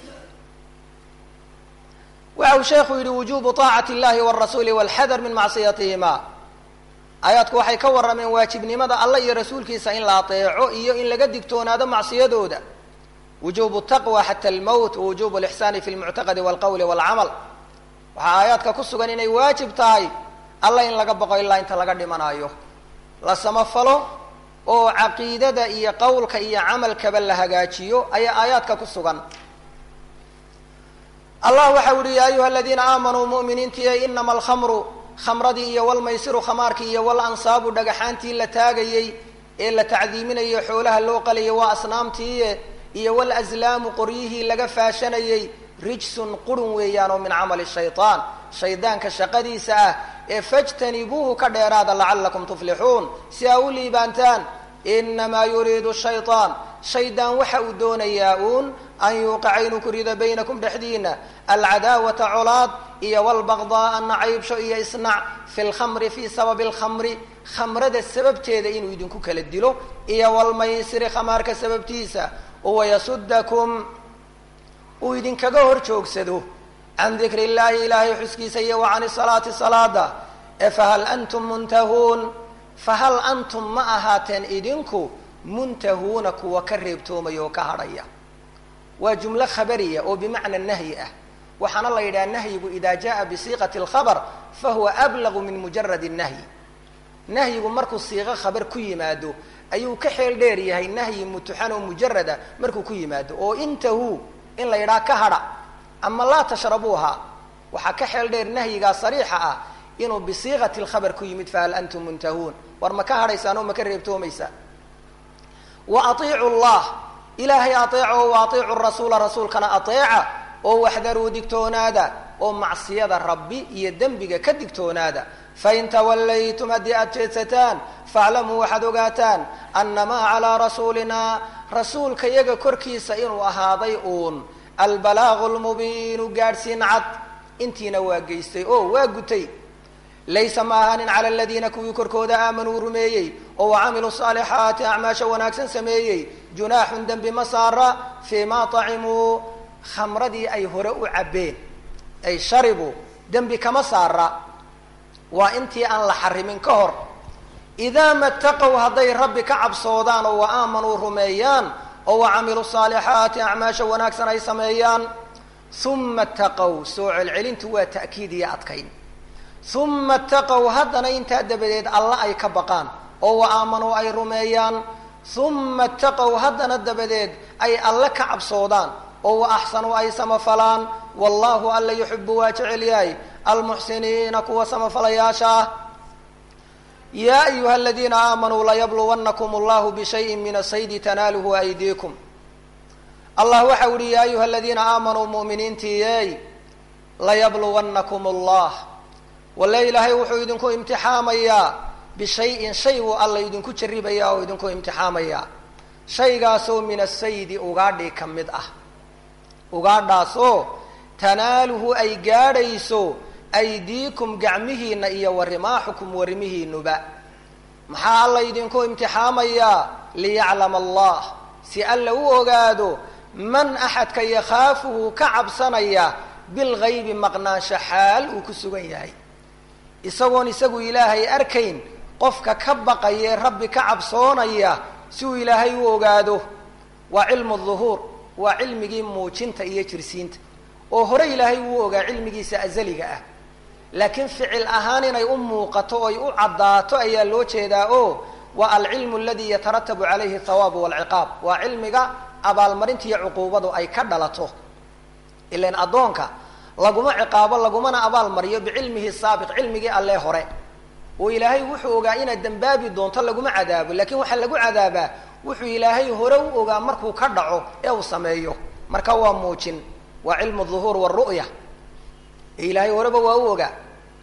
waxa uu sheekhu yidhi wujubu طaacati اllahi wاrasuuli wاlxadar min macsiyatihima aayaadku waxay ka warrameen waajibnimada allah iyo rasuulkiisa in la ateeco iyo in laga digtoonaado macsiyadooda wujubu taqwa xata almowt wawujubu alixsaani fi lmuctaqadi walqowli walcamal waxaa aayaadka ku sugan inay waajib tahay allah in laga boqo ilaa inta laga dhimanayo la samafalo oo caqiidada iyo qowlka iyo camalkaba la hagaajiyo ayaa aayaadka ku sugan allah waxa uhi ya ayuha aladiina aamanuu mu'miniintiiy inama alkhamru khamradii iyo walmaysiru khamaarkii iyo walansaabu dhagaxaantii la taagayey ee la tacdiiminayo xoolaha loo qalayay waa asnaamtiiye iyo walaslaamu qoryihii laga faashanayey rijsun qurun weeyaan oo min camali shayطaan shaydaanka shaqadiisa ah ee fajtanibuuhu ka dheeraada lacalakum tuflixuun si aa u liibaantaan inamaa yuriidu shayطaan shaydaan waxa uu doonayaa uun an yuuqica inuu ku rido baynakum dhexdiina alcadaawata colaad iyo walbaqdaaa nacaybsho iyo isnac fi lkhamri fii sababi alkhamri khamrada sababteeda inuu idinku kala dilo iyo walmaysiri khamaarka sababtiisa wayasudakum uu idinkaga hor joogsado can dikri illahi ilaahay xuskiisa iyo wa can salaati salaada ee fahal antum muntahuun fahal antum ma ahaateen idinku muntahuuna kuwa ka reebtoomaya oo ka hadhaya waa jumlo khabariya oo bimacna nahyi ah waxaana la yidhaha nahyigu ida jaa bisiiqati alkhabar fahuwa ablagu min mujarad nahyi nahyigu markuu siiqo khabar ku yimaado ayuu ka xeel dheer yahay nahyi mutuxan oo mujarada markuu ku yimaado oo intahu in la yidhaha ka hadha ama laa tashrabuuha waxaa ka xeel dheer nahyigaa sariixa ah inuu bisiiqati lkhabar ku yimid fahal antum muntahuun war ma ka hadhaysaan oo ma ka reebtoomaysaan wa atiicu llah ilaahay ateeco wa atiicu rasuula rasuulkana ateeca oo waxdaruu digtoonaada oo macsiyada rabbi iyo dembiga ka digtoonaada fain tawallaytum haddii aada jeedsataan faaclamuu waxaad ogaataan annamaa calaa rasuulinaa rasuulka yaga korkiisa inuu ahaaday uun albalaaqu lmubiinu gaadhsiin cad intiina waa geystay oo waa gutay laysa ma ahaanin cala aladiina kuwii korkooda aamanuu rumeeyey oo wacamiluu saalixaati acmaasha wanaagsan sameeyey junaaxun dembi ma saara fii ma acimuu khamradii ay hore u cabbeen ay sharibuu dembi kama saara waa intii aan la xarimin ka hor idaa mataqow hadday rabbi ka cabsoodaan oo wa aamanuu rumeeyaan oo wa camiluu saalixaati acmaasha wanaagsan ay sameeyaan uma taqow soo celcelintu waa ta'kiid iyo adkayn uma taqow haddana intaa dabadeed alla ay ka baqaan oo wa aamanuu ay rumeeyaan uma taqow haddana dabadeed ay alle ka cabsoodaan oo wa axsanuu ay samafalaan wallahu alla yuxibu waa jecel yahay almuxsiniina kuwa samafalayaasha ah yaa ayuha aladiina aamanuu layabluwannakum allahu bishayin min asaydi tanaaluhu aydiikum allah waxa u yihi ya ayuha aladiina aamanuu mu'miniintiiyey layabluwannakum allah walle ilaahay wuxuu idinku imtixaamayaa bishayin shay buu alla idinku jarribayaa oo idinku imtixaamayaa shaygaasoo min asaydi ugaadhii ka mid ah ugaadhaasoo tanaaluhu ay gaadhayso aydiikum gacmihiina iyo warimaaxukum warimihiinuba maxaa alla idinku imtixaamayaa liyaclama allah si alla u ogaado man axadka yakhaafuhu ka cabsanaya bilgaybi maqnaansho xaal uu ku sugan yahay isagoon isagu ilaahay arkayn qofka ka baqayee rabbi ka cabsoonaya si uu ilaahay u ogaado waa cilmu duhuur waa cilmigii muujinta iyo jirsiinta oo hore ilaahay wuu ogaa cilmigiisa azaliga ah laakiin ficil ahaan inay u muuqato oy u caddaato ayaa loo jeedaa oo waa alcilmu aladi yataratabu calayhi thawaabu walciqaab waa cilmiga abaalmarinta iyo cuquubadu ay ka dhalato ilan addoonka laguma ciqaabo lagumana abaal mariyo bicilmihi saabiq cilmigii allee hore oo ilaahay wuxuu ogaa inaad dembaabi doonto laguma cadaabo lakin waxaa lagu cadaabaa wuxuu ilaahay hore u ogaa markuu ka dhaco ee uu sameeyo marka waa muujin waa cilmu duhuur waru'ya ee ilaahay horeba waa u ogaa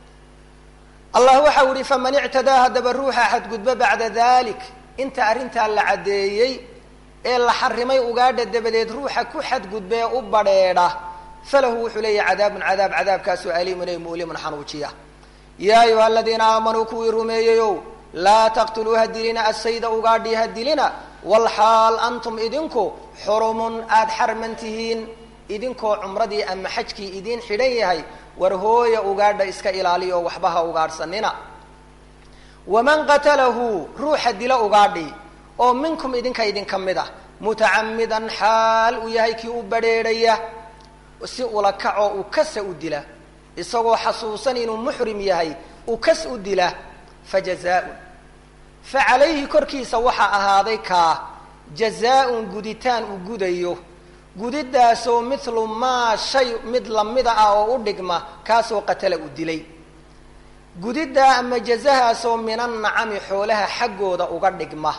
allah waxau yihi faman ictadaa haddaba ruuxa xadgudba bacda dalik inta arrintaa la caddeeyey ee la xarimay ugaadha dabadeed ruuxa ku xadgudbee u badheedha falahu wuxuu leeyahy cadaabun cadaab cadaabkaasoo aliimun ay mu'limun xanuujiya yaa ayuha aladiina aamanuu kuwii rumeeyeyow laa taqtuluu ha dilina assayda ugaadhi ha dilina walxaal antum idinku xurumun aada xarman tihiin idinkoo cumradii ama xajkii idiin xidhan yahay war hooya ugaadha iska ilaaliyo waxba ha ugaadhsanina waman qatalahu ruuxa dila ugaadhi oo minkum idinka idinka mid ah mutacamidan xaal uu yahay kii u badrheedhaya si ula kacoo uu kasa u dila isagoo xasuusan inuu muxrim yahay uu kas u dila fa jazaa-un fa calayhi korkiisa waxaa ahaaday kaa jazaa-un guditaan uu gudayo gudidaasoo mithlu maa shay mid lamida ah oo u dhigma kaasoo qatala u dilay gudiddaa ama jazahaasoo minan nacami xoolaha xaggooda uga dhigma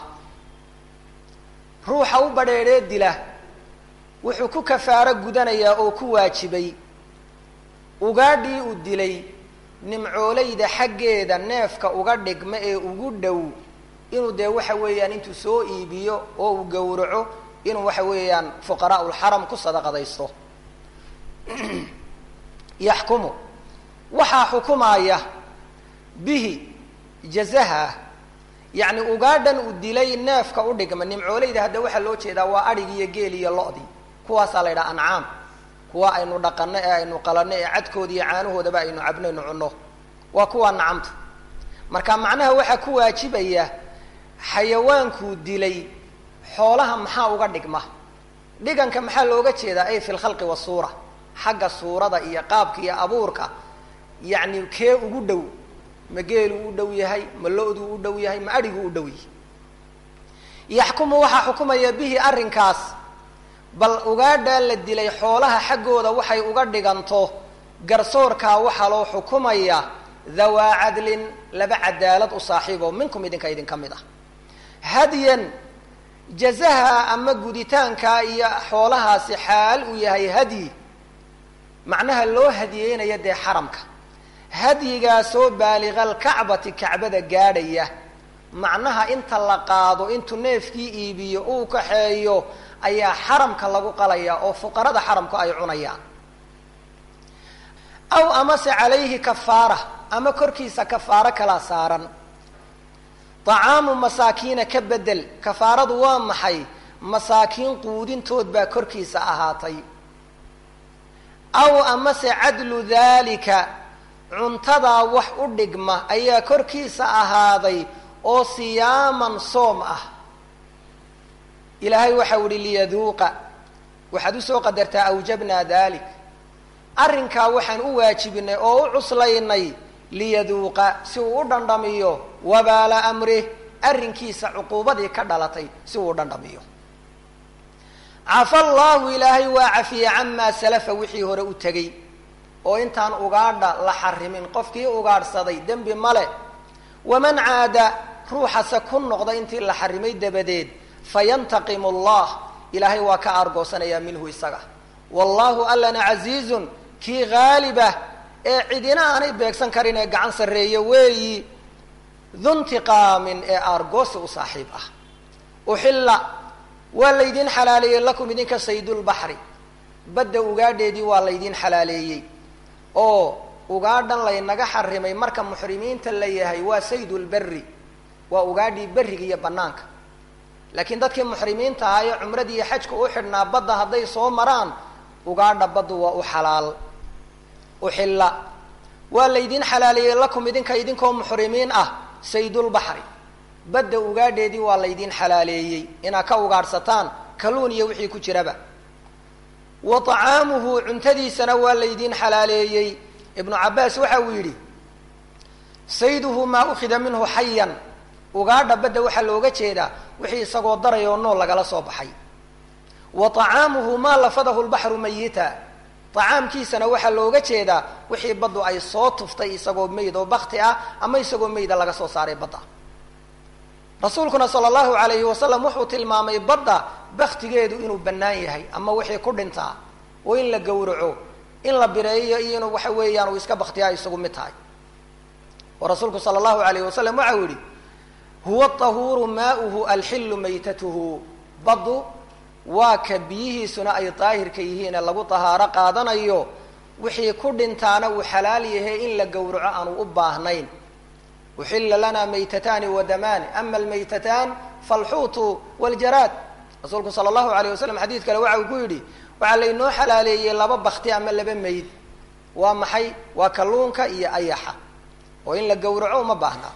ruuxa u badrheedhee dila wuxuu ku kafaaro gudanayaa oo ku waajibay ugaadhii uu dilay nimcoolayda xaggeeda neefka uga dhigma ee ugu dhow inuu dee waxa weeyaan intuu soo iibiyo oo uu gowraco inuu waxa weeyaan fuqaraa lxaram ku sadaqadaysto yaxkumu waxaa xukumaaya bihi jazaha yacni ugaadhan uu dilay neefka u dhigma nimcoolayda hadda waxaa loo jeedaa waa adhig iyo geel iyo lo-di kuwaasaa la yidhaha ancaam kuwa aynu dhaqano ee aynu qalano ee cadkooda iyo caanahoodaba aynu cabnaynu cunno waa kuwa nacamta marka macnaha waxaa ku waajibaya xayawaankuu dilay xoolaha maxaa uga dhigma dhiganka maxaa looga jeedaa ay fi lkhalqi wasuura xagga suurada iyo qaabka iyo abuurka yacni kee ugu dhow ma geeluu u dhow yahay ma lo-duu u dhow yahay ma adhiguu u dhow yahay yaxkumu waxaa xukumaya bihi arrinkaas bal ugaadhaa la dilay xoolaha xaggooda waxay uga dhiganto garsoorkaa waxaa loo xukumaya dhawaa cadlin laba cadaalad u saaxiibo minkum idinka idinka mid ah hadyan jazaha ama guditaanka iyo xoolahaasi xaal uu yahay hadyi macnaha loo hadiyeynaya dee xaramka hadyigaasoo baaligalkacbati kacbada gaadhaya macnaha inta la qaado intuu neefkii iibiyo uu kaxeeyo ayaa xaramka lagu qalaya oo fuqarada xaramku ay cunayaan aw amase calayhi kafaara ama korkiisa kafaaro kala saaran طacaamu masaakiina ka bedel kafaaradu waa maxay masaakiin quudintood baa korkiisa ahaatay aw amase cadlu daalika cuntadaa wax u dhigma ayaa korkiisa ahaaday oo siyaaman soom ah ilaahay waxau ihi liyaduuqa waxaad usoo qadartaa awjabnaa dalik arrinkaa waxaan u waajibinay oo u cuslaynay liyaduuqa si uu u dhandhamiyo wabaala amrih arrinkiisa cuquubadii ka dhalatay si uu u dhandhamiyo cafa allaahu ilaahay waa cafiye camaa salafa wixii hore u tegey oo intaan ugaadha la xarimin qofkii ugaadhsaday dembi male waman caada ruuxase ku noqda intii la xarimay dabadeed fayantaqimu allah ilaahay waa ka aargoosanayaa minhu isaga wallaahu allana casiizun kii haalibah ee cidina aanay beegsan karin ee gacan sarreeya weeyi duntiqaamin ee aargoosi u saaxiib ah uxilla waa laydin xalaaleeyey lakum idinka saydulbaxri badda ugaadheedii waa laydin xalaaleeyey oo ugaadhan laynaga xarimay marka muxrimiinta la yahay waa saydulberri waa ugaadhii berriga iyo bannaanka laakiin dadkii muxrimiinta ahaa ee cumradii iyo xajka u xidhnaa badda hadday soo maraan ugaadha baddu waa u xalaal uxilla waa laydin xalaaleeyey lakum idinka idinkoo muxrimiin ah saydulbaxri badda ugaadheedii waa laydin xalaaleeyey inaad ka ugaadhsataan kalluun iyo wixii ku jiraba wa طacaamuhu cuntadiisana waa laydin xalaaleeyey ibnu cabaas waxa uu yidhi sayduhu maa ukhida minhu xayan ugaadha badda waxaa looga jeedaa wixii isagoo daray oo nool lagala soo baxay wa طacaamuhu maa lafadahu lbaxru mayita طacaamkiisana waxaa looga jeedaa wixii baddu ay soo tuftay isagoo meyd oo bakti ah ama isagoo meyda laga soo saaray badda rasuulkuna sala allahu alayhi wasalam wuxuu tilmaamay badda baktigeedu inuu bannaan yahay ama wixii ku dhintaa oo in la gowraco in la bireeyo iyo inuu waxa weeyaan uu iska baktiyaa isagu mid tahay oo rasuulku sala allahu alayhi wasalam waxau yihi huwa tahuuru maauhu alxillu maytatuhu baddu waa ka biyihiisuna ay daahirka yihiine lagu tahaaro qaadanayo wixii ku dhintaana uu xalaal yahay in la gowraco aanu u baahnayn uxila lana maytatani wadamaani ama almaytataan falxuutu waljaraad rasuulku sala allahu alayh wasalam xadiid kale waxa uu ku yidhi waxaa laynoo xalaaleeyey laba bakti ama laba mayd waa maxay waa kalluunka iyo ayaxa oo in la gowraco uma baahnaa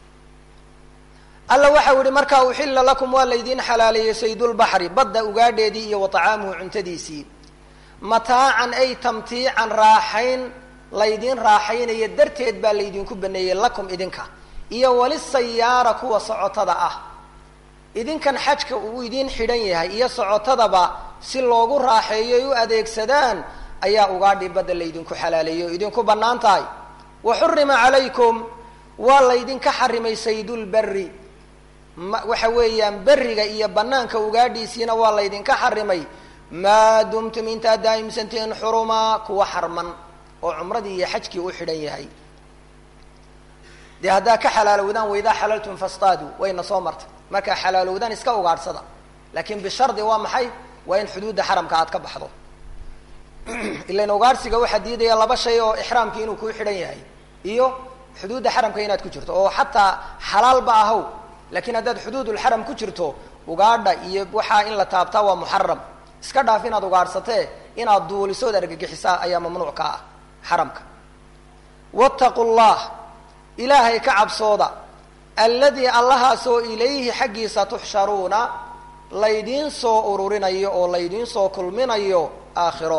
alla waxau yihi markaa uxila lakum waa laydiin xalaaleeyey saydulbaxri badda ugaadheedii iyo wa طacaamuhu cuntadiisii mataacan ay tamtiican raaxayn laydiin raaxaynaya darteed baa laydinku baneeyey lakum idinka iyo walisayaara kuwa socotada ah idinkan xajka uu idiin xidhan yahay iyo socotadaba si loogu raaxeeyo ay u adeegsadaan ayaa ugaadhii badda laydinku xalaaleeyey oo idinku bannaan tahay wa xurima calaykum waa laydinka xarimay saydulberi ma waxa weeyaan beriga iyo banaanka ugaadhiisiina waa laydinka xarimay maa dumtum intaad daa'imsantihiin xurumaa kuwa xarman oo cumradii iyo xajkii u xidhan yahay dee haddaa ka xalaalowdaan waidaa xalaltum fastaadu wayna soo martay markaa xalaalowdaan iska ugaadhsada laakiin bishardi waa maxay waa in xuduudda xaramka aad ka baxdo ilan ugaadhsiga waxaa diidaya laba shay oo ixraamkii inuu kuu xidhan yahay iyo xuduudda xaramka inaad ku jirto oo xataa xalaalba ahow laakiin haddaad xuduudulxaram ku jirto ugaadha iyo waxaa in la taabtaa waa muxaram iska dhaaf inaad ugaadhsatee inaad duulisood argagixisaa ayaa mamnuuc ka ah xaramka wattaqu llah ilaahay ka cabsooda alladii allahaasoo ilayhi xaggiisa tuxsharuuna laydiin soo ururinayo oo laydiin soo kulminayo aakhiro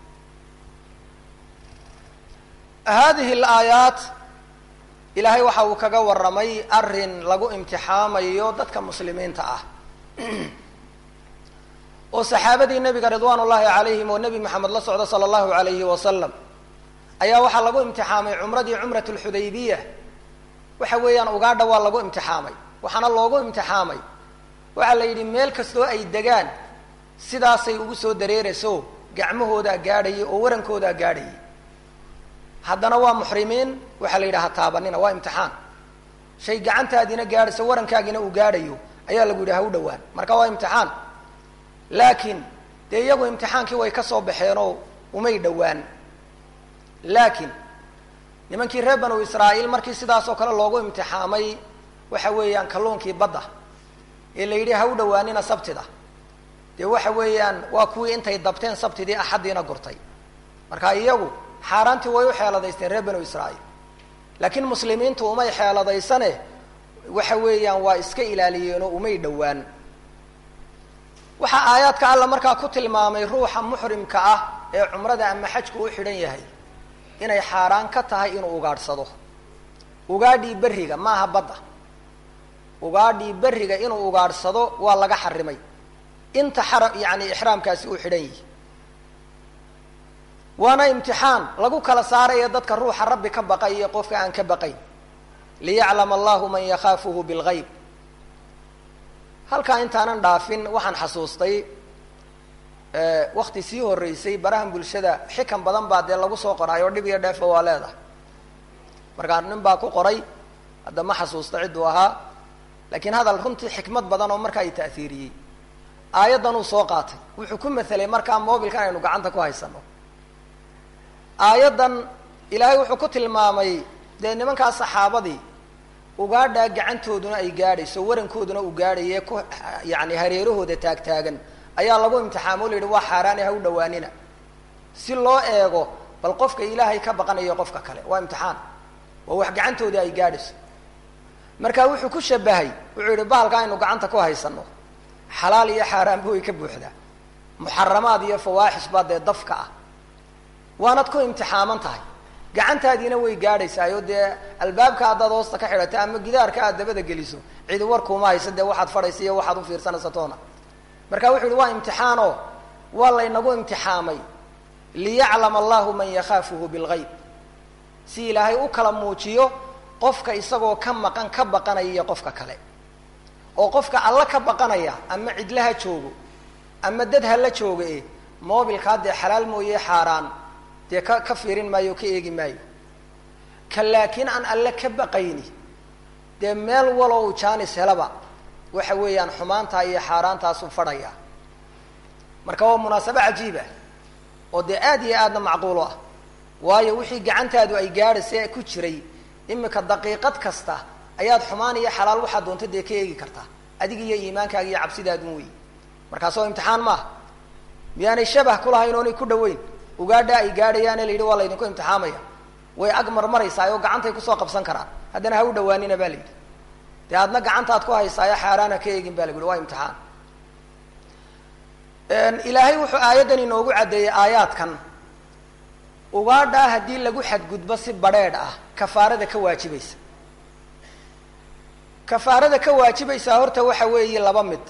hadihi alaayaat ilaahay waxa uu kaga warramay arrin lagu imtixaamayo dadka muslimiinta ah oo saxaabadii nebiga ridwaan ullaahi calayhim oo nebi maxamed la socda sala allahu alayhi wasalam ayaa waxaa lagu imtixaamay cumradii cumrat lxudaybiya waxa weeyaan ugaadha waa lagu imtixaamay waxaana loogu imtixaamay waxaa la yidhi meel kastoo ay degaan sidaasay ugu soo dareerayso gacmahoodaa gaadhayay oo warankoodaa gaadhayay haddana waa muxrimiin waxaa la yidhaha taabanina waa imtixaan shay gacantaadiina gaadhayso warankaagina uu gaadhayo ayaa lagu yidhi ha u dhowaan marka waa imtixaan laakiin dee iyagu imtixaankii way ka soo baxeenoo umay dhowaan laakiin nimankii reer banu israa'iil markii sidaasoo kale loogu imtixaamay waxa weeyaan kalluunkii badda ee la yidhi ha u dhowaanina sabtida dee waxa weeyaan waa kuwii intay dabteen sabtidii axaddiina gurtay marka iyagu xaaraantii way u xeeladaysteen reer banu israa'iil laakiin muslimiintu umay xeeladaysane waxa weeyaan waa iska ilaaliyeenoo umay dhowaan waxaa aayaadka alla markaa ku tilmaamay ruuxa muxrimka ah ee cumrada ama xajku u xidhan yahay inay xaaraan ka tahay inuu ugaadhsado ugaadhii berriga maaha badda ugaadhii berriga inuu ugaadhsado waa laga xarimay inta xara yacni ixraamkaasi uu xidhan yihi waana imtixaan lagu kala saaraya dadka ruuxa rabbi ka baqay iyo qofka aan ka baqayn liyaclama allahu man yakhaafuhu bilgayb halkaa intaanan dhaafin waxaan xasuustay wakti sii horeysay barahan bulshada xikan badan baa dee lagu soo qoray oo dhib iyo dheefa waa leedahay markaa nin baa ku qoray hadda ma xasuusta cidduu ahaa laakiin hadal runtii xikmad badan oo markaa i ta'hiiriyey aayaddan uu soo qaatay wuxuu ku mathelay markaa mobilkan aynu gacanta ku haysano aayaddan ilaahay wuxuu ku tilmaamay dee nimankaa saxaabadii ugaadhaa gacantooduna ay gaadhayso warankooduna uu gaadhaye ku yani hareerahooda taagtaagan ayaa lagu imtixaamo o la yidhi waa xaaraane ha u dhawaanina si loo eego bal qofka ilaahay ka baqanayo qofka kale waa imtixaan waa wax gacantoodii ay gaadhayso marka wuxuu ku shabahay wuxuu yihi bahalka aynu gacanta ku haysano xalaal iyo xaaraanba way ka buuxdaa muxaramaad iyo fawaaxish baa dee dafka ah waanad ku imtixaaman tahay gacantaadiina way gaadhaysaayo dee albaabka haddaad hoosta ka xidhato ama gidaarka aad dabada geliso cidi warkuuma haysa dee waxaad fadhaysa iyo waxaad ufiirsanaysa toona marka wuxu yihi waa imtixaano waa laynagu imtixaamay liyaclama allahu man yakhaafuhu bilgayb si ilaahay u kala muujiyo qofka isagoo ka maqan ka baqanaya iyo qofka kale oo qofka alla ka baqanaya ama cidla ha joogo ama dad ha la jooga e mobilkaa dee xalaal mooye xaaraan dee ka ka fiirin maayo o ka eegi maayo ka laakiin aan alle ka baqayni dee meel walow jaanis helaba waxa weeyaan xumaantaa iyo xaaraantaasu fadhaya marka waa munaasabo cajiib ah oo dee aad iyo aadna macquulo ah waayo wixii gacantaadu ay gaadhaysa ku jiray imika daqiiqad kasta ayaad xumaan iyo xalaal waxaad doonta dee ka eegi kartaa adiga iyo iimaankaaga iyo cabsidaadun wey markaas oo imtixaan maaha miyaanay shabah kulahayn oonay ku dhaweyn ugaadha ay gaadhayaane la yidhi waa laydinku imtixaamaya way ag marmaraysaa oo gacantay kusoo qabsan karaan haddana ha u dhawaanina ba la yidhi dee adna gacantaad ku haysaayo xaaraana ka eegin ba la yidhi waa imtixaan ilaahay wuxuu aayaddan inoogu caddeeyey aayaadkan ugaadhaa haddii lagu xadgudbo si badrheedh ah kafaarada ka waajibaysa kafaarada ka waajibaysaa horta waxa weeye laba mid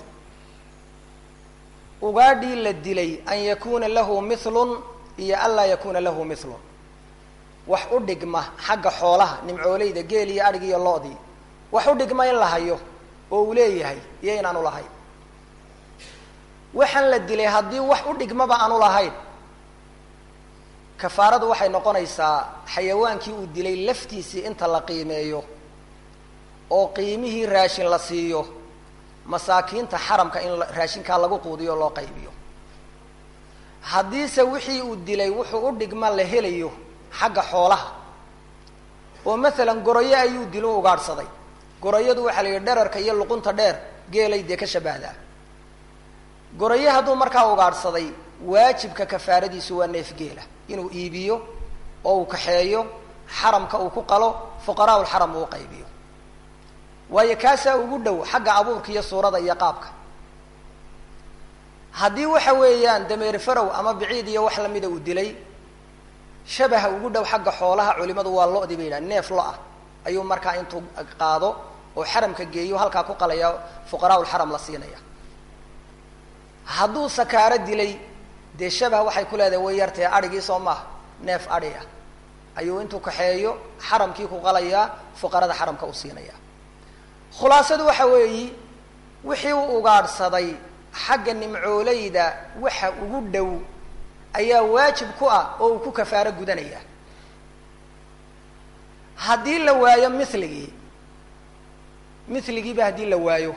ugaadhii la dilay an yakuna lahu milun iyo an laa yakuna lahu milun wax u dhigma xagga xoolaha nimcooleyda geel iyo adhig iyo lo-dii wax u dhigma in la hayo oo uu leeyahay iyo inaanu lahayn waxaan la dilay haddii wax u dhigmaba aanu lahayn kafaaradu waxay noqonaysaa xayawaankii uu dilay laftiisii inta la qiimeeyo oo qiimihii raashin la siiyo masaakiinta xaramka in raashinkaa lagu quudiyo o loo qaybiyo haddiise wixii uu dilay wuxuu u dhigma la helayo xagga xoolaha oo masalan goroyo ayuu dilo ugaadhsaday goroyadu waxaa la yidhi dherarka iyo luqunta dheer geelay dee ka shabahdaa goroyo hadduu markaa ugaadhsaday waajibka kafaaradiisu waa neef geela inuu iibiyo oo uu kaxeeyo xaramka uu ku qalo fuqaraa lxaram uu qaybiyo waayo kaasaa ugu dhow xagga abuurka iyo suurada iyo qaabka haddii waxa weeyaan dameer farow ama biciid iyo wax lamida uu dilay shabaha ugu dhow xagga xoolaha culimadu waa lo-di bay yidhaha neef lo-ah ayuu markaa intuu qaado oo xaramka geeyo halkaa ku qalaya fuqaraa lxaram la siinaya hadduu sakaaro dilay dee shabah waxay ku leedahay way yartahe adhigii soo maaha neef adhi ah ayuu intuu kaxeeyo xaramkii ku qalayaa fuqarada xaramka u siinaya khulaasadu waxa weeyi wixii u ugaadhsaday xagga nimcooleyda waxa ugu dhow ayaa waajib ku ah oo uu ku kafaaro gudanaya haddii la waayo miligii miligiiba haddii la waayo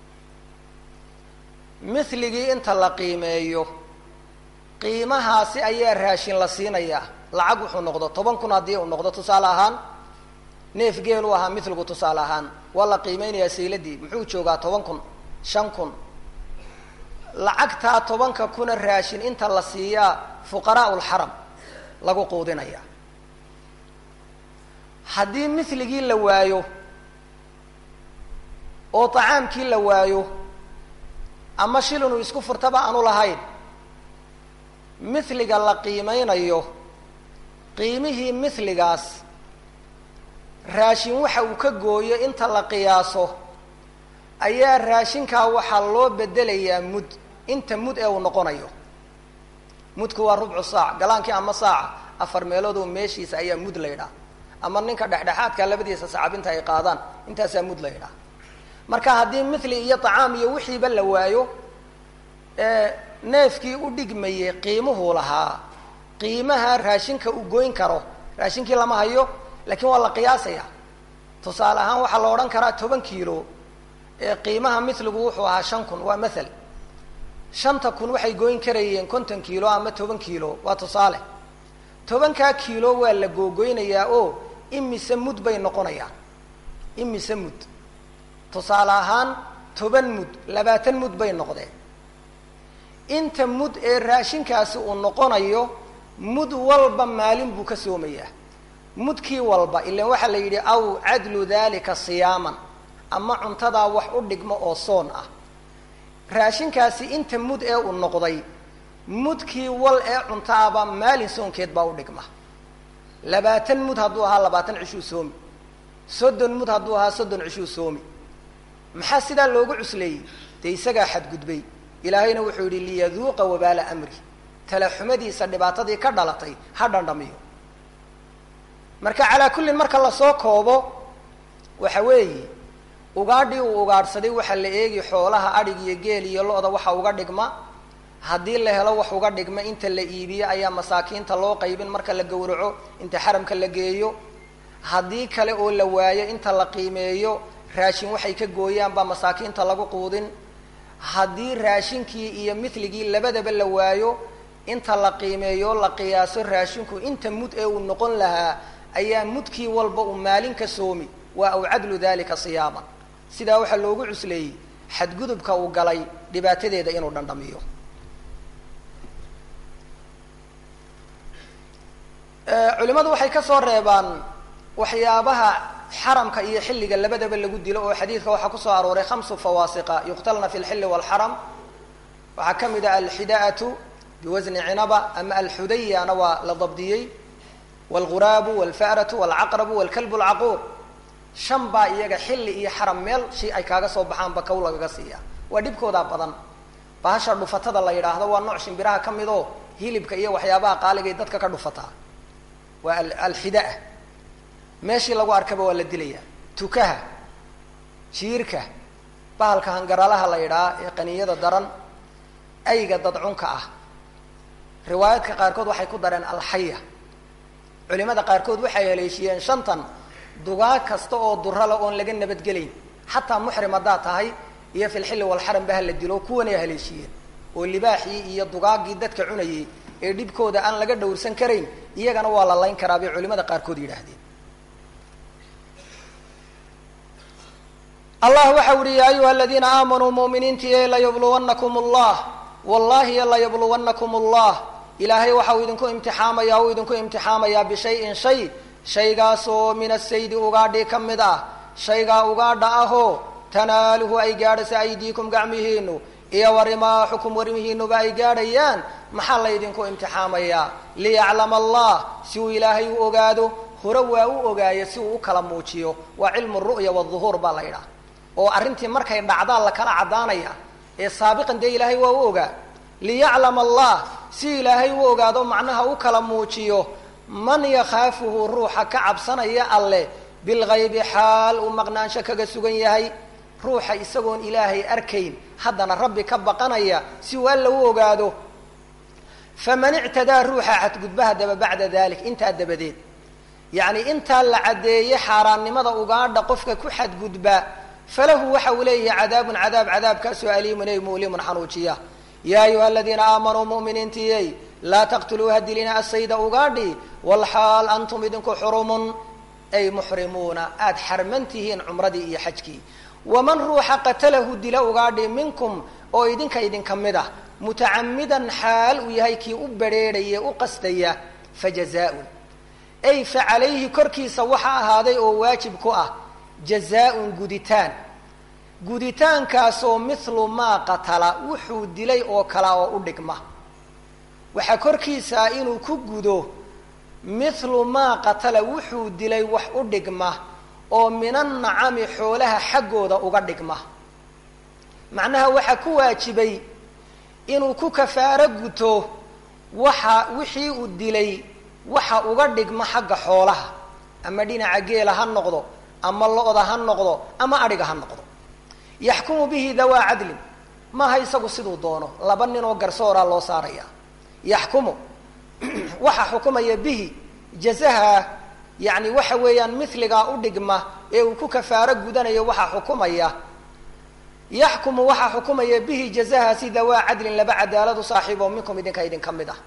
miligii inta la qiimeeyo qiimahaasi ayaa raashin la siinayaa lacag wuxuu noqdo toban kun haddii uu noqdo tusaale ahaan neef geel u ahaa miligu tusaale ahaan waa la qiimeynayaa sayladii muxuu joogaa toban kun shan kun lacagtaa tobanka kuna raashin inta la siiyaa fuqaraa lxaram lagu quudinaya haddii miligii la waayo oo tacaamkii la waayo ama shilinu isku furtaba aanu lahayn miliga la qiimeynayo qiimihii miligaas raashin waxa uu ka gooyo inta la qiyaaso ayaa raashinkaa waxaa loo bedelayaa mud inta mud ee uu noqonayo mudku waa rubcu saac galaankii ama saaca afar meeloodoo meeshiisa ayaa mud la ydhaa ama ninka dhexdhexaadka labadiisa sacabinta ay qaadaan intaasaa mud la ydhaa marka haddii mithli iyo tacaam iyo wixiiba la waayo neefkii u dhigmayey qiimuhuu lahaa qiimaha raashinka uu goyn karo raashinkii lama hayo laakiin waa la qiyaasaya tusaale ahaan waxaa la odhan karaa toban kiilo qiimaha miligu wuxuu ahaa shan kun waa mathal shanta kun waxay goyn karayeen konton kiilo ama toban kiilo waa tusaale tobankaa kiilo waa la googoynayaa oo imise mud bay noqonayaan imise mud tusaale ahaan toban mud labaatan mud bay noqdeen inta mud ee raashinkaasi uu noqonayo mud walba maalin buu ka soomayaa mudkii walba ilan waxaa la yidhi aw cadlu dalika siyaaman ama cuntadaa wax u dhigmo oo soon ah raashinkaasi inta mud ee uu noqday mudkii wal ee cuntaaba maalin soonkeed baa u dhigma labaatan mud hadduu ahaa labaatan cishuu soomi soddon mud hadduu ahaa soddon cishuu soomi maxaa sidaa loogu cusleeyey dee isagaa xadgudbay ilaahayna wuxuu yidhi liyaduuqa wabaala amri talaxumadiisa dhibaatadii ka dhalatay ha dhandhamiyo marka calaa kullin marka lasoo koobo waxa weeye ugaadhii uu ugaadhsaday waxaa la eegi xoolaha adhig iyo geel iyo lo-da waxa uga dhigma haddii la helo wax uga dhigma inta la iibiyo ayaa masaakiinta loo qaybin marka la gowraco inta xaramka la geeyo haddii kale oo la waayo inta la qiimeeyo raashin waxay ka gooyaan baa masaakiinta lagu quudin haddii raashinkii iyo miligii labadaba la waayo inta la qiimeeyo la qiyaaso raashinku inta mud ee uu noqon lahaa ayaa mudkii walba uu maalin ka soomi waa aw cadlu dalika siyaaman sidaa waxaa loogu cusleeyey xadgudubka uu galay dhibaatadeeda inuu dhandhamiyo culimadu waxay ka soo reebaan waxyaabaha xaramka iyo xilliga labadaba lagu dilo oo xadiidka waxaa kusoo arooray khamsu fawaasiqa yuqtalna fi lxilli waalxaram waxaa ka mid ah alxidaatu biwasni cinaba ama alxudayana waa la dabdiyey waalghuraabu waalfa'ratu waalcaqrabu waalkalbu lcaquur shan baa iyaga xilli iyo xaram meel shi ay kaaga soo baxaanba kow lagaga siiya waa dhibkoodaa badan bahasha dhufatada la yidhaahdo waa nooc shimbiraha ka mid oo hilibka iyo waxyaabaha qaaligay dadka ka dhufataa waa alxidaa meeshii lagu arkaba waa la dilayaa tukaha jiirka bahalka hangaralaha la yidhaha ee qaniyada daran ayga dadcunka ah riwaayaadka qaarkood waxay ku dareen alxaya culimada qaarkood waxay haleeshiyeen shantan dugaag kasta oo durala oon laga nabadgelayn xataa muxrim haddaad tahay iyo filxilli walxaram ba ha la dilo kuwanay haleeshiyeen oo libaaxii iyo dugaagii dadka cunayay ee dhibkooda aan laga dhowrsan karayn iyagana waa la layn karaa bay culimada qaarkood yidhaahdeen allah waxa uhi ya ayuha aladiina aamanuu muminiintii layabluwanakum allah wallahi layabluwanakum allah ilaahay waxa uu idinku imtixaamaya uu idinku imtixaamayaa bishayin shay shaygaasoo min asaydi ugaadhi ka mid ah shaygaa ugaadha ahoo tanaaluhu ay gaadhaysa aydiikum gacmihiinu iyo warimaaxukum warmihiinuba ay gaadhayaan maxaa laydinku imtixaamayaa liyaclama allah si uu ilaahay u ogaado hore waa u ogaayo si uu u kala muujiyo waa cilmu ru'ya waduhuur baa la yidhaha oo arrintii markay dhacdaa la kala caddaanaya ee saabiqan dee ilaahay waa u ogaa liyaclama allah si ilaahay u ogaado macnaha u kala muujiyo man yakhaafuhu ruuxa ka cabsanaya alleh bilgaybi xaal uu maqnaansho kaga sugan yahay ruuxa isagoon ilaahay arkayn haddana rabbi ka baqanaya si uu alla u ogaado faman ictadaa ruuxa xadgudbaha daba bacda dalik intaa dabadeed yacni intaa la caddeeye xaaraannimada ugaadha qofka ku xadgudba falahu waxa uu leeyahay cadaabun cadaab cadaabkaasoo aliimun ey mu'limun xanuujiya yaa ayuha aladiina aamanuu mu'miniintiyey laa taqtuluuha dilina asayda ugaadhi walxaal antum idinku xurumun ay muxrimuuna aada xarman tihiin cumradii iyo xajkii waman ruuxa qatalahu dila ugaadhi minkum oo idinka idinka mid ah mutacamidan xaal uu yahay kii u badrheedhaya u qastaya fajazaaun ay fa calayhi korkiisa waxa ahaaday oo waajib ku ah jazaa-un guditaan guditaankaasoo mithlu maa qatala wuxuu dilay oo kala oo u dhigma waxaa korkiisaa inuu ku gudo mithlu maa qatala wuxuu dilay wax u dhigma oo minannacami xoolaha xaggooda uga dhigma macnaha waxaa ku waajibay inuu ku kafaaro guto waxa wixii uu dilay waxa uga dhigma xagga xoolaha ama dhinaca geela ha noqdo ama lo-da ha noqdo ama adhiga ha noqdo yaxkumu bihi dawaa cadlin maaha isagu siduu doono laba nin oo garsooraa loo saaraya yaxkumu waxa xukumaya bihi jazaha yani waxa weeyaan miligaa u dhigma ee uu ku kafaaro gudanayo waxaa xukumaya yaxkumu waxaa xukumaya bihi jazahaasi dawaa cadlin laba cadaaladu saaxiibo minkum idinka idinka mid ah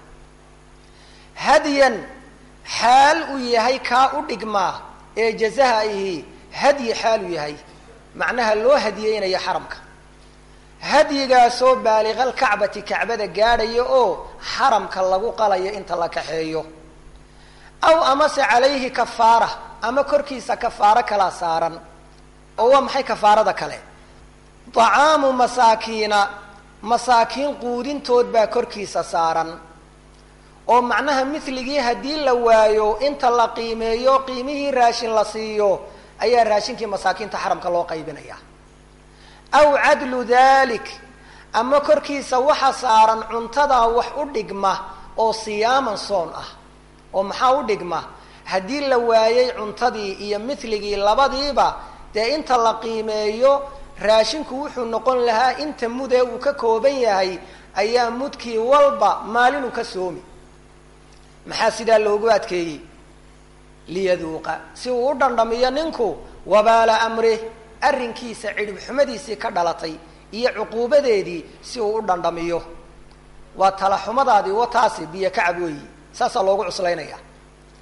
hadyan xaal uu yahay kaa u dhigmaa ee jazaha ihi hadyi xaal uu yahay macnaha loo hadiyeynayo xaramka hadyigaasoo baaliqal kacbati kacbada gaadhaya oo xaramka lagu qalayo inta la kaxeeyo aw amase calayhi kafaara ama korkiisa kafaaro kalaa saaran oo waa maxay kafaarada kale dacaamu masaakiina masaakiin quudintood baa korkiisa saaran oo macnaha miligii haddii la waayo inta la qiimeeyo qiimihii raashin la siiyo ayaa raashinkii masaakiinta xaramka loo qaybinaya aw cadlu dalik ama korkiisa waxa saaran cuntadaa wax u dhigma oo siyaaman soon ah oo maxaa u dhigma haddii la waayey cuntadii iyo miligii labadiiba dee inta la qiimeeyo raashinku wuxuu noqon lahaa inta mudee uu ka kooban yahay ayaa mudkii walba maalinuu ka soomi maxaa sidaa loogu adkeeyey liyaduuqa si uu u dhandhamiyo ninku wabaala amrih arrinkiisa cidhib xumadiisii ka dhalatay iyo cuquubadeedii si uu u dhandhamiyo waa talaxumadaadii wataasi biyo kacab weeyi saasaa loogu cuslaynaya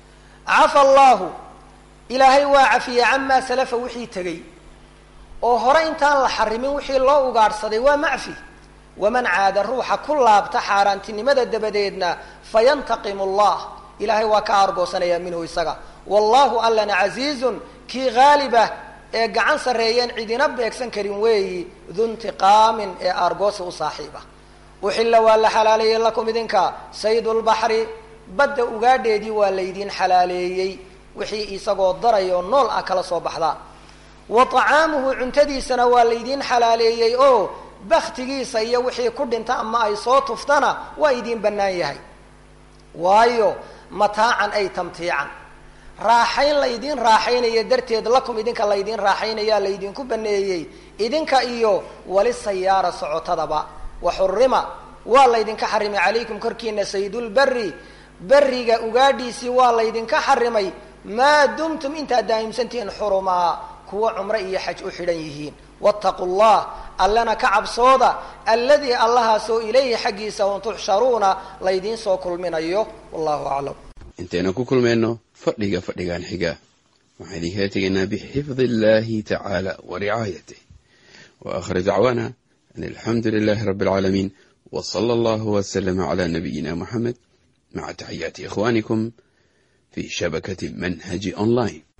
cafa allaahu ilaahay waa cafiyey camaa salafa wixii tegey oo hore intaan la xarimin wixii loo ugaadhsaday waa macfi waman caada ruuxa ku laabta xaaraantinimada dabadeedna fayantaqimu allah ilaahay waa ka aargoosanayaa minhu isaga wallahu allana casiizun kii haalibah ee gacan sarreeyeen cidina beegsan karin weeyi duntiqaamin ee aargoosi u saaxiiba uxilla waa la xalaaleeyey lakum idinka saydulbaxri badda ugaadheedii waa laydiin xalaaleeyey wixii isagoo darayoo nool ah kala soo baxdaa wa طacaamuhu cuntadiisana waa laydiin xalaaleeyey oo baktigiisa iyo wixii ku dhinta ama ay soo tuftana waa idiin bannaan yahay waayo mataacan ay tamtiican raaxayn laydiin raaxaynaya darteed lakum idinka laydiin raaxaynayaa laydinku baneeyey idinka iyo wali sayaara socotadaba wa xurima waa laydinka xarimay calaykum korkiina saydulberi beriga ugaadhiisii waa laydinka xarimay maa dumtum intaad daa'imsantihiin xurumaa kuwa cumro iyo xaj u xidhan yihiin wattaqu llah allana ka cabsooda alladii allahaasoo ilayhi xaggiisa un tuxsharuuna laydiin soo kulminayo wallahu aclam intaynu ku kulmayno fadhiga fadhigan xiga waxaan idinkala tegaynaa bixifdi illahi tacaala wa ricaayatih wa aakhir dacwaana an alxamdu lilahi rabbi alcaalamiin w sala allahu waslama cala nabiyina muxamed maca taxiyaati ikhwanikum fi shabakati manhaji online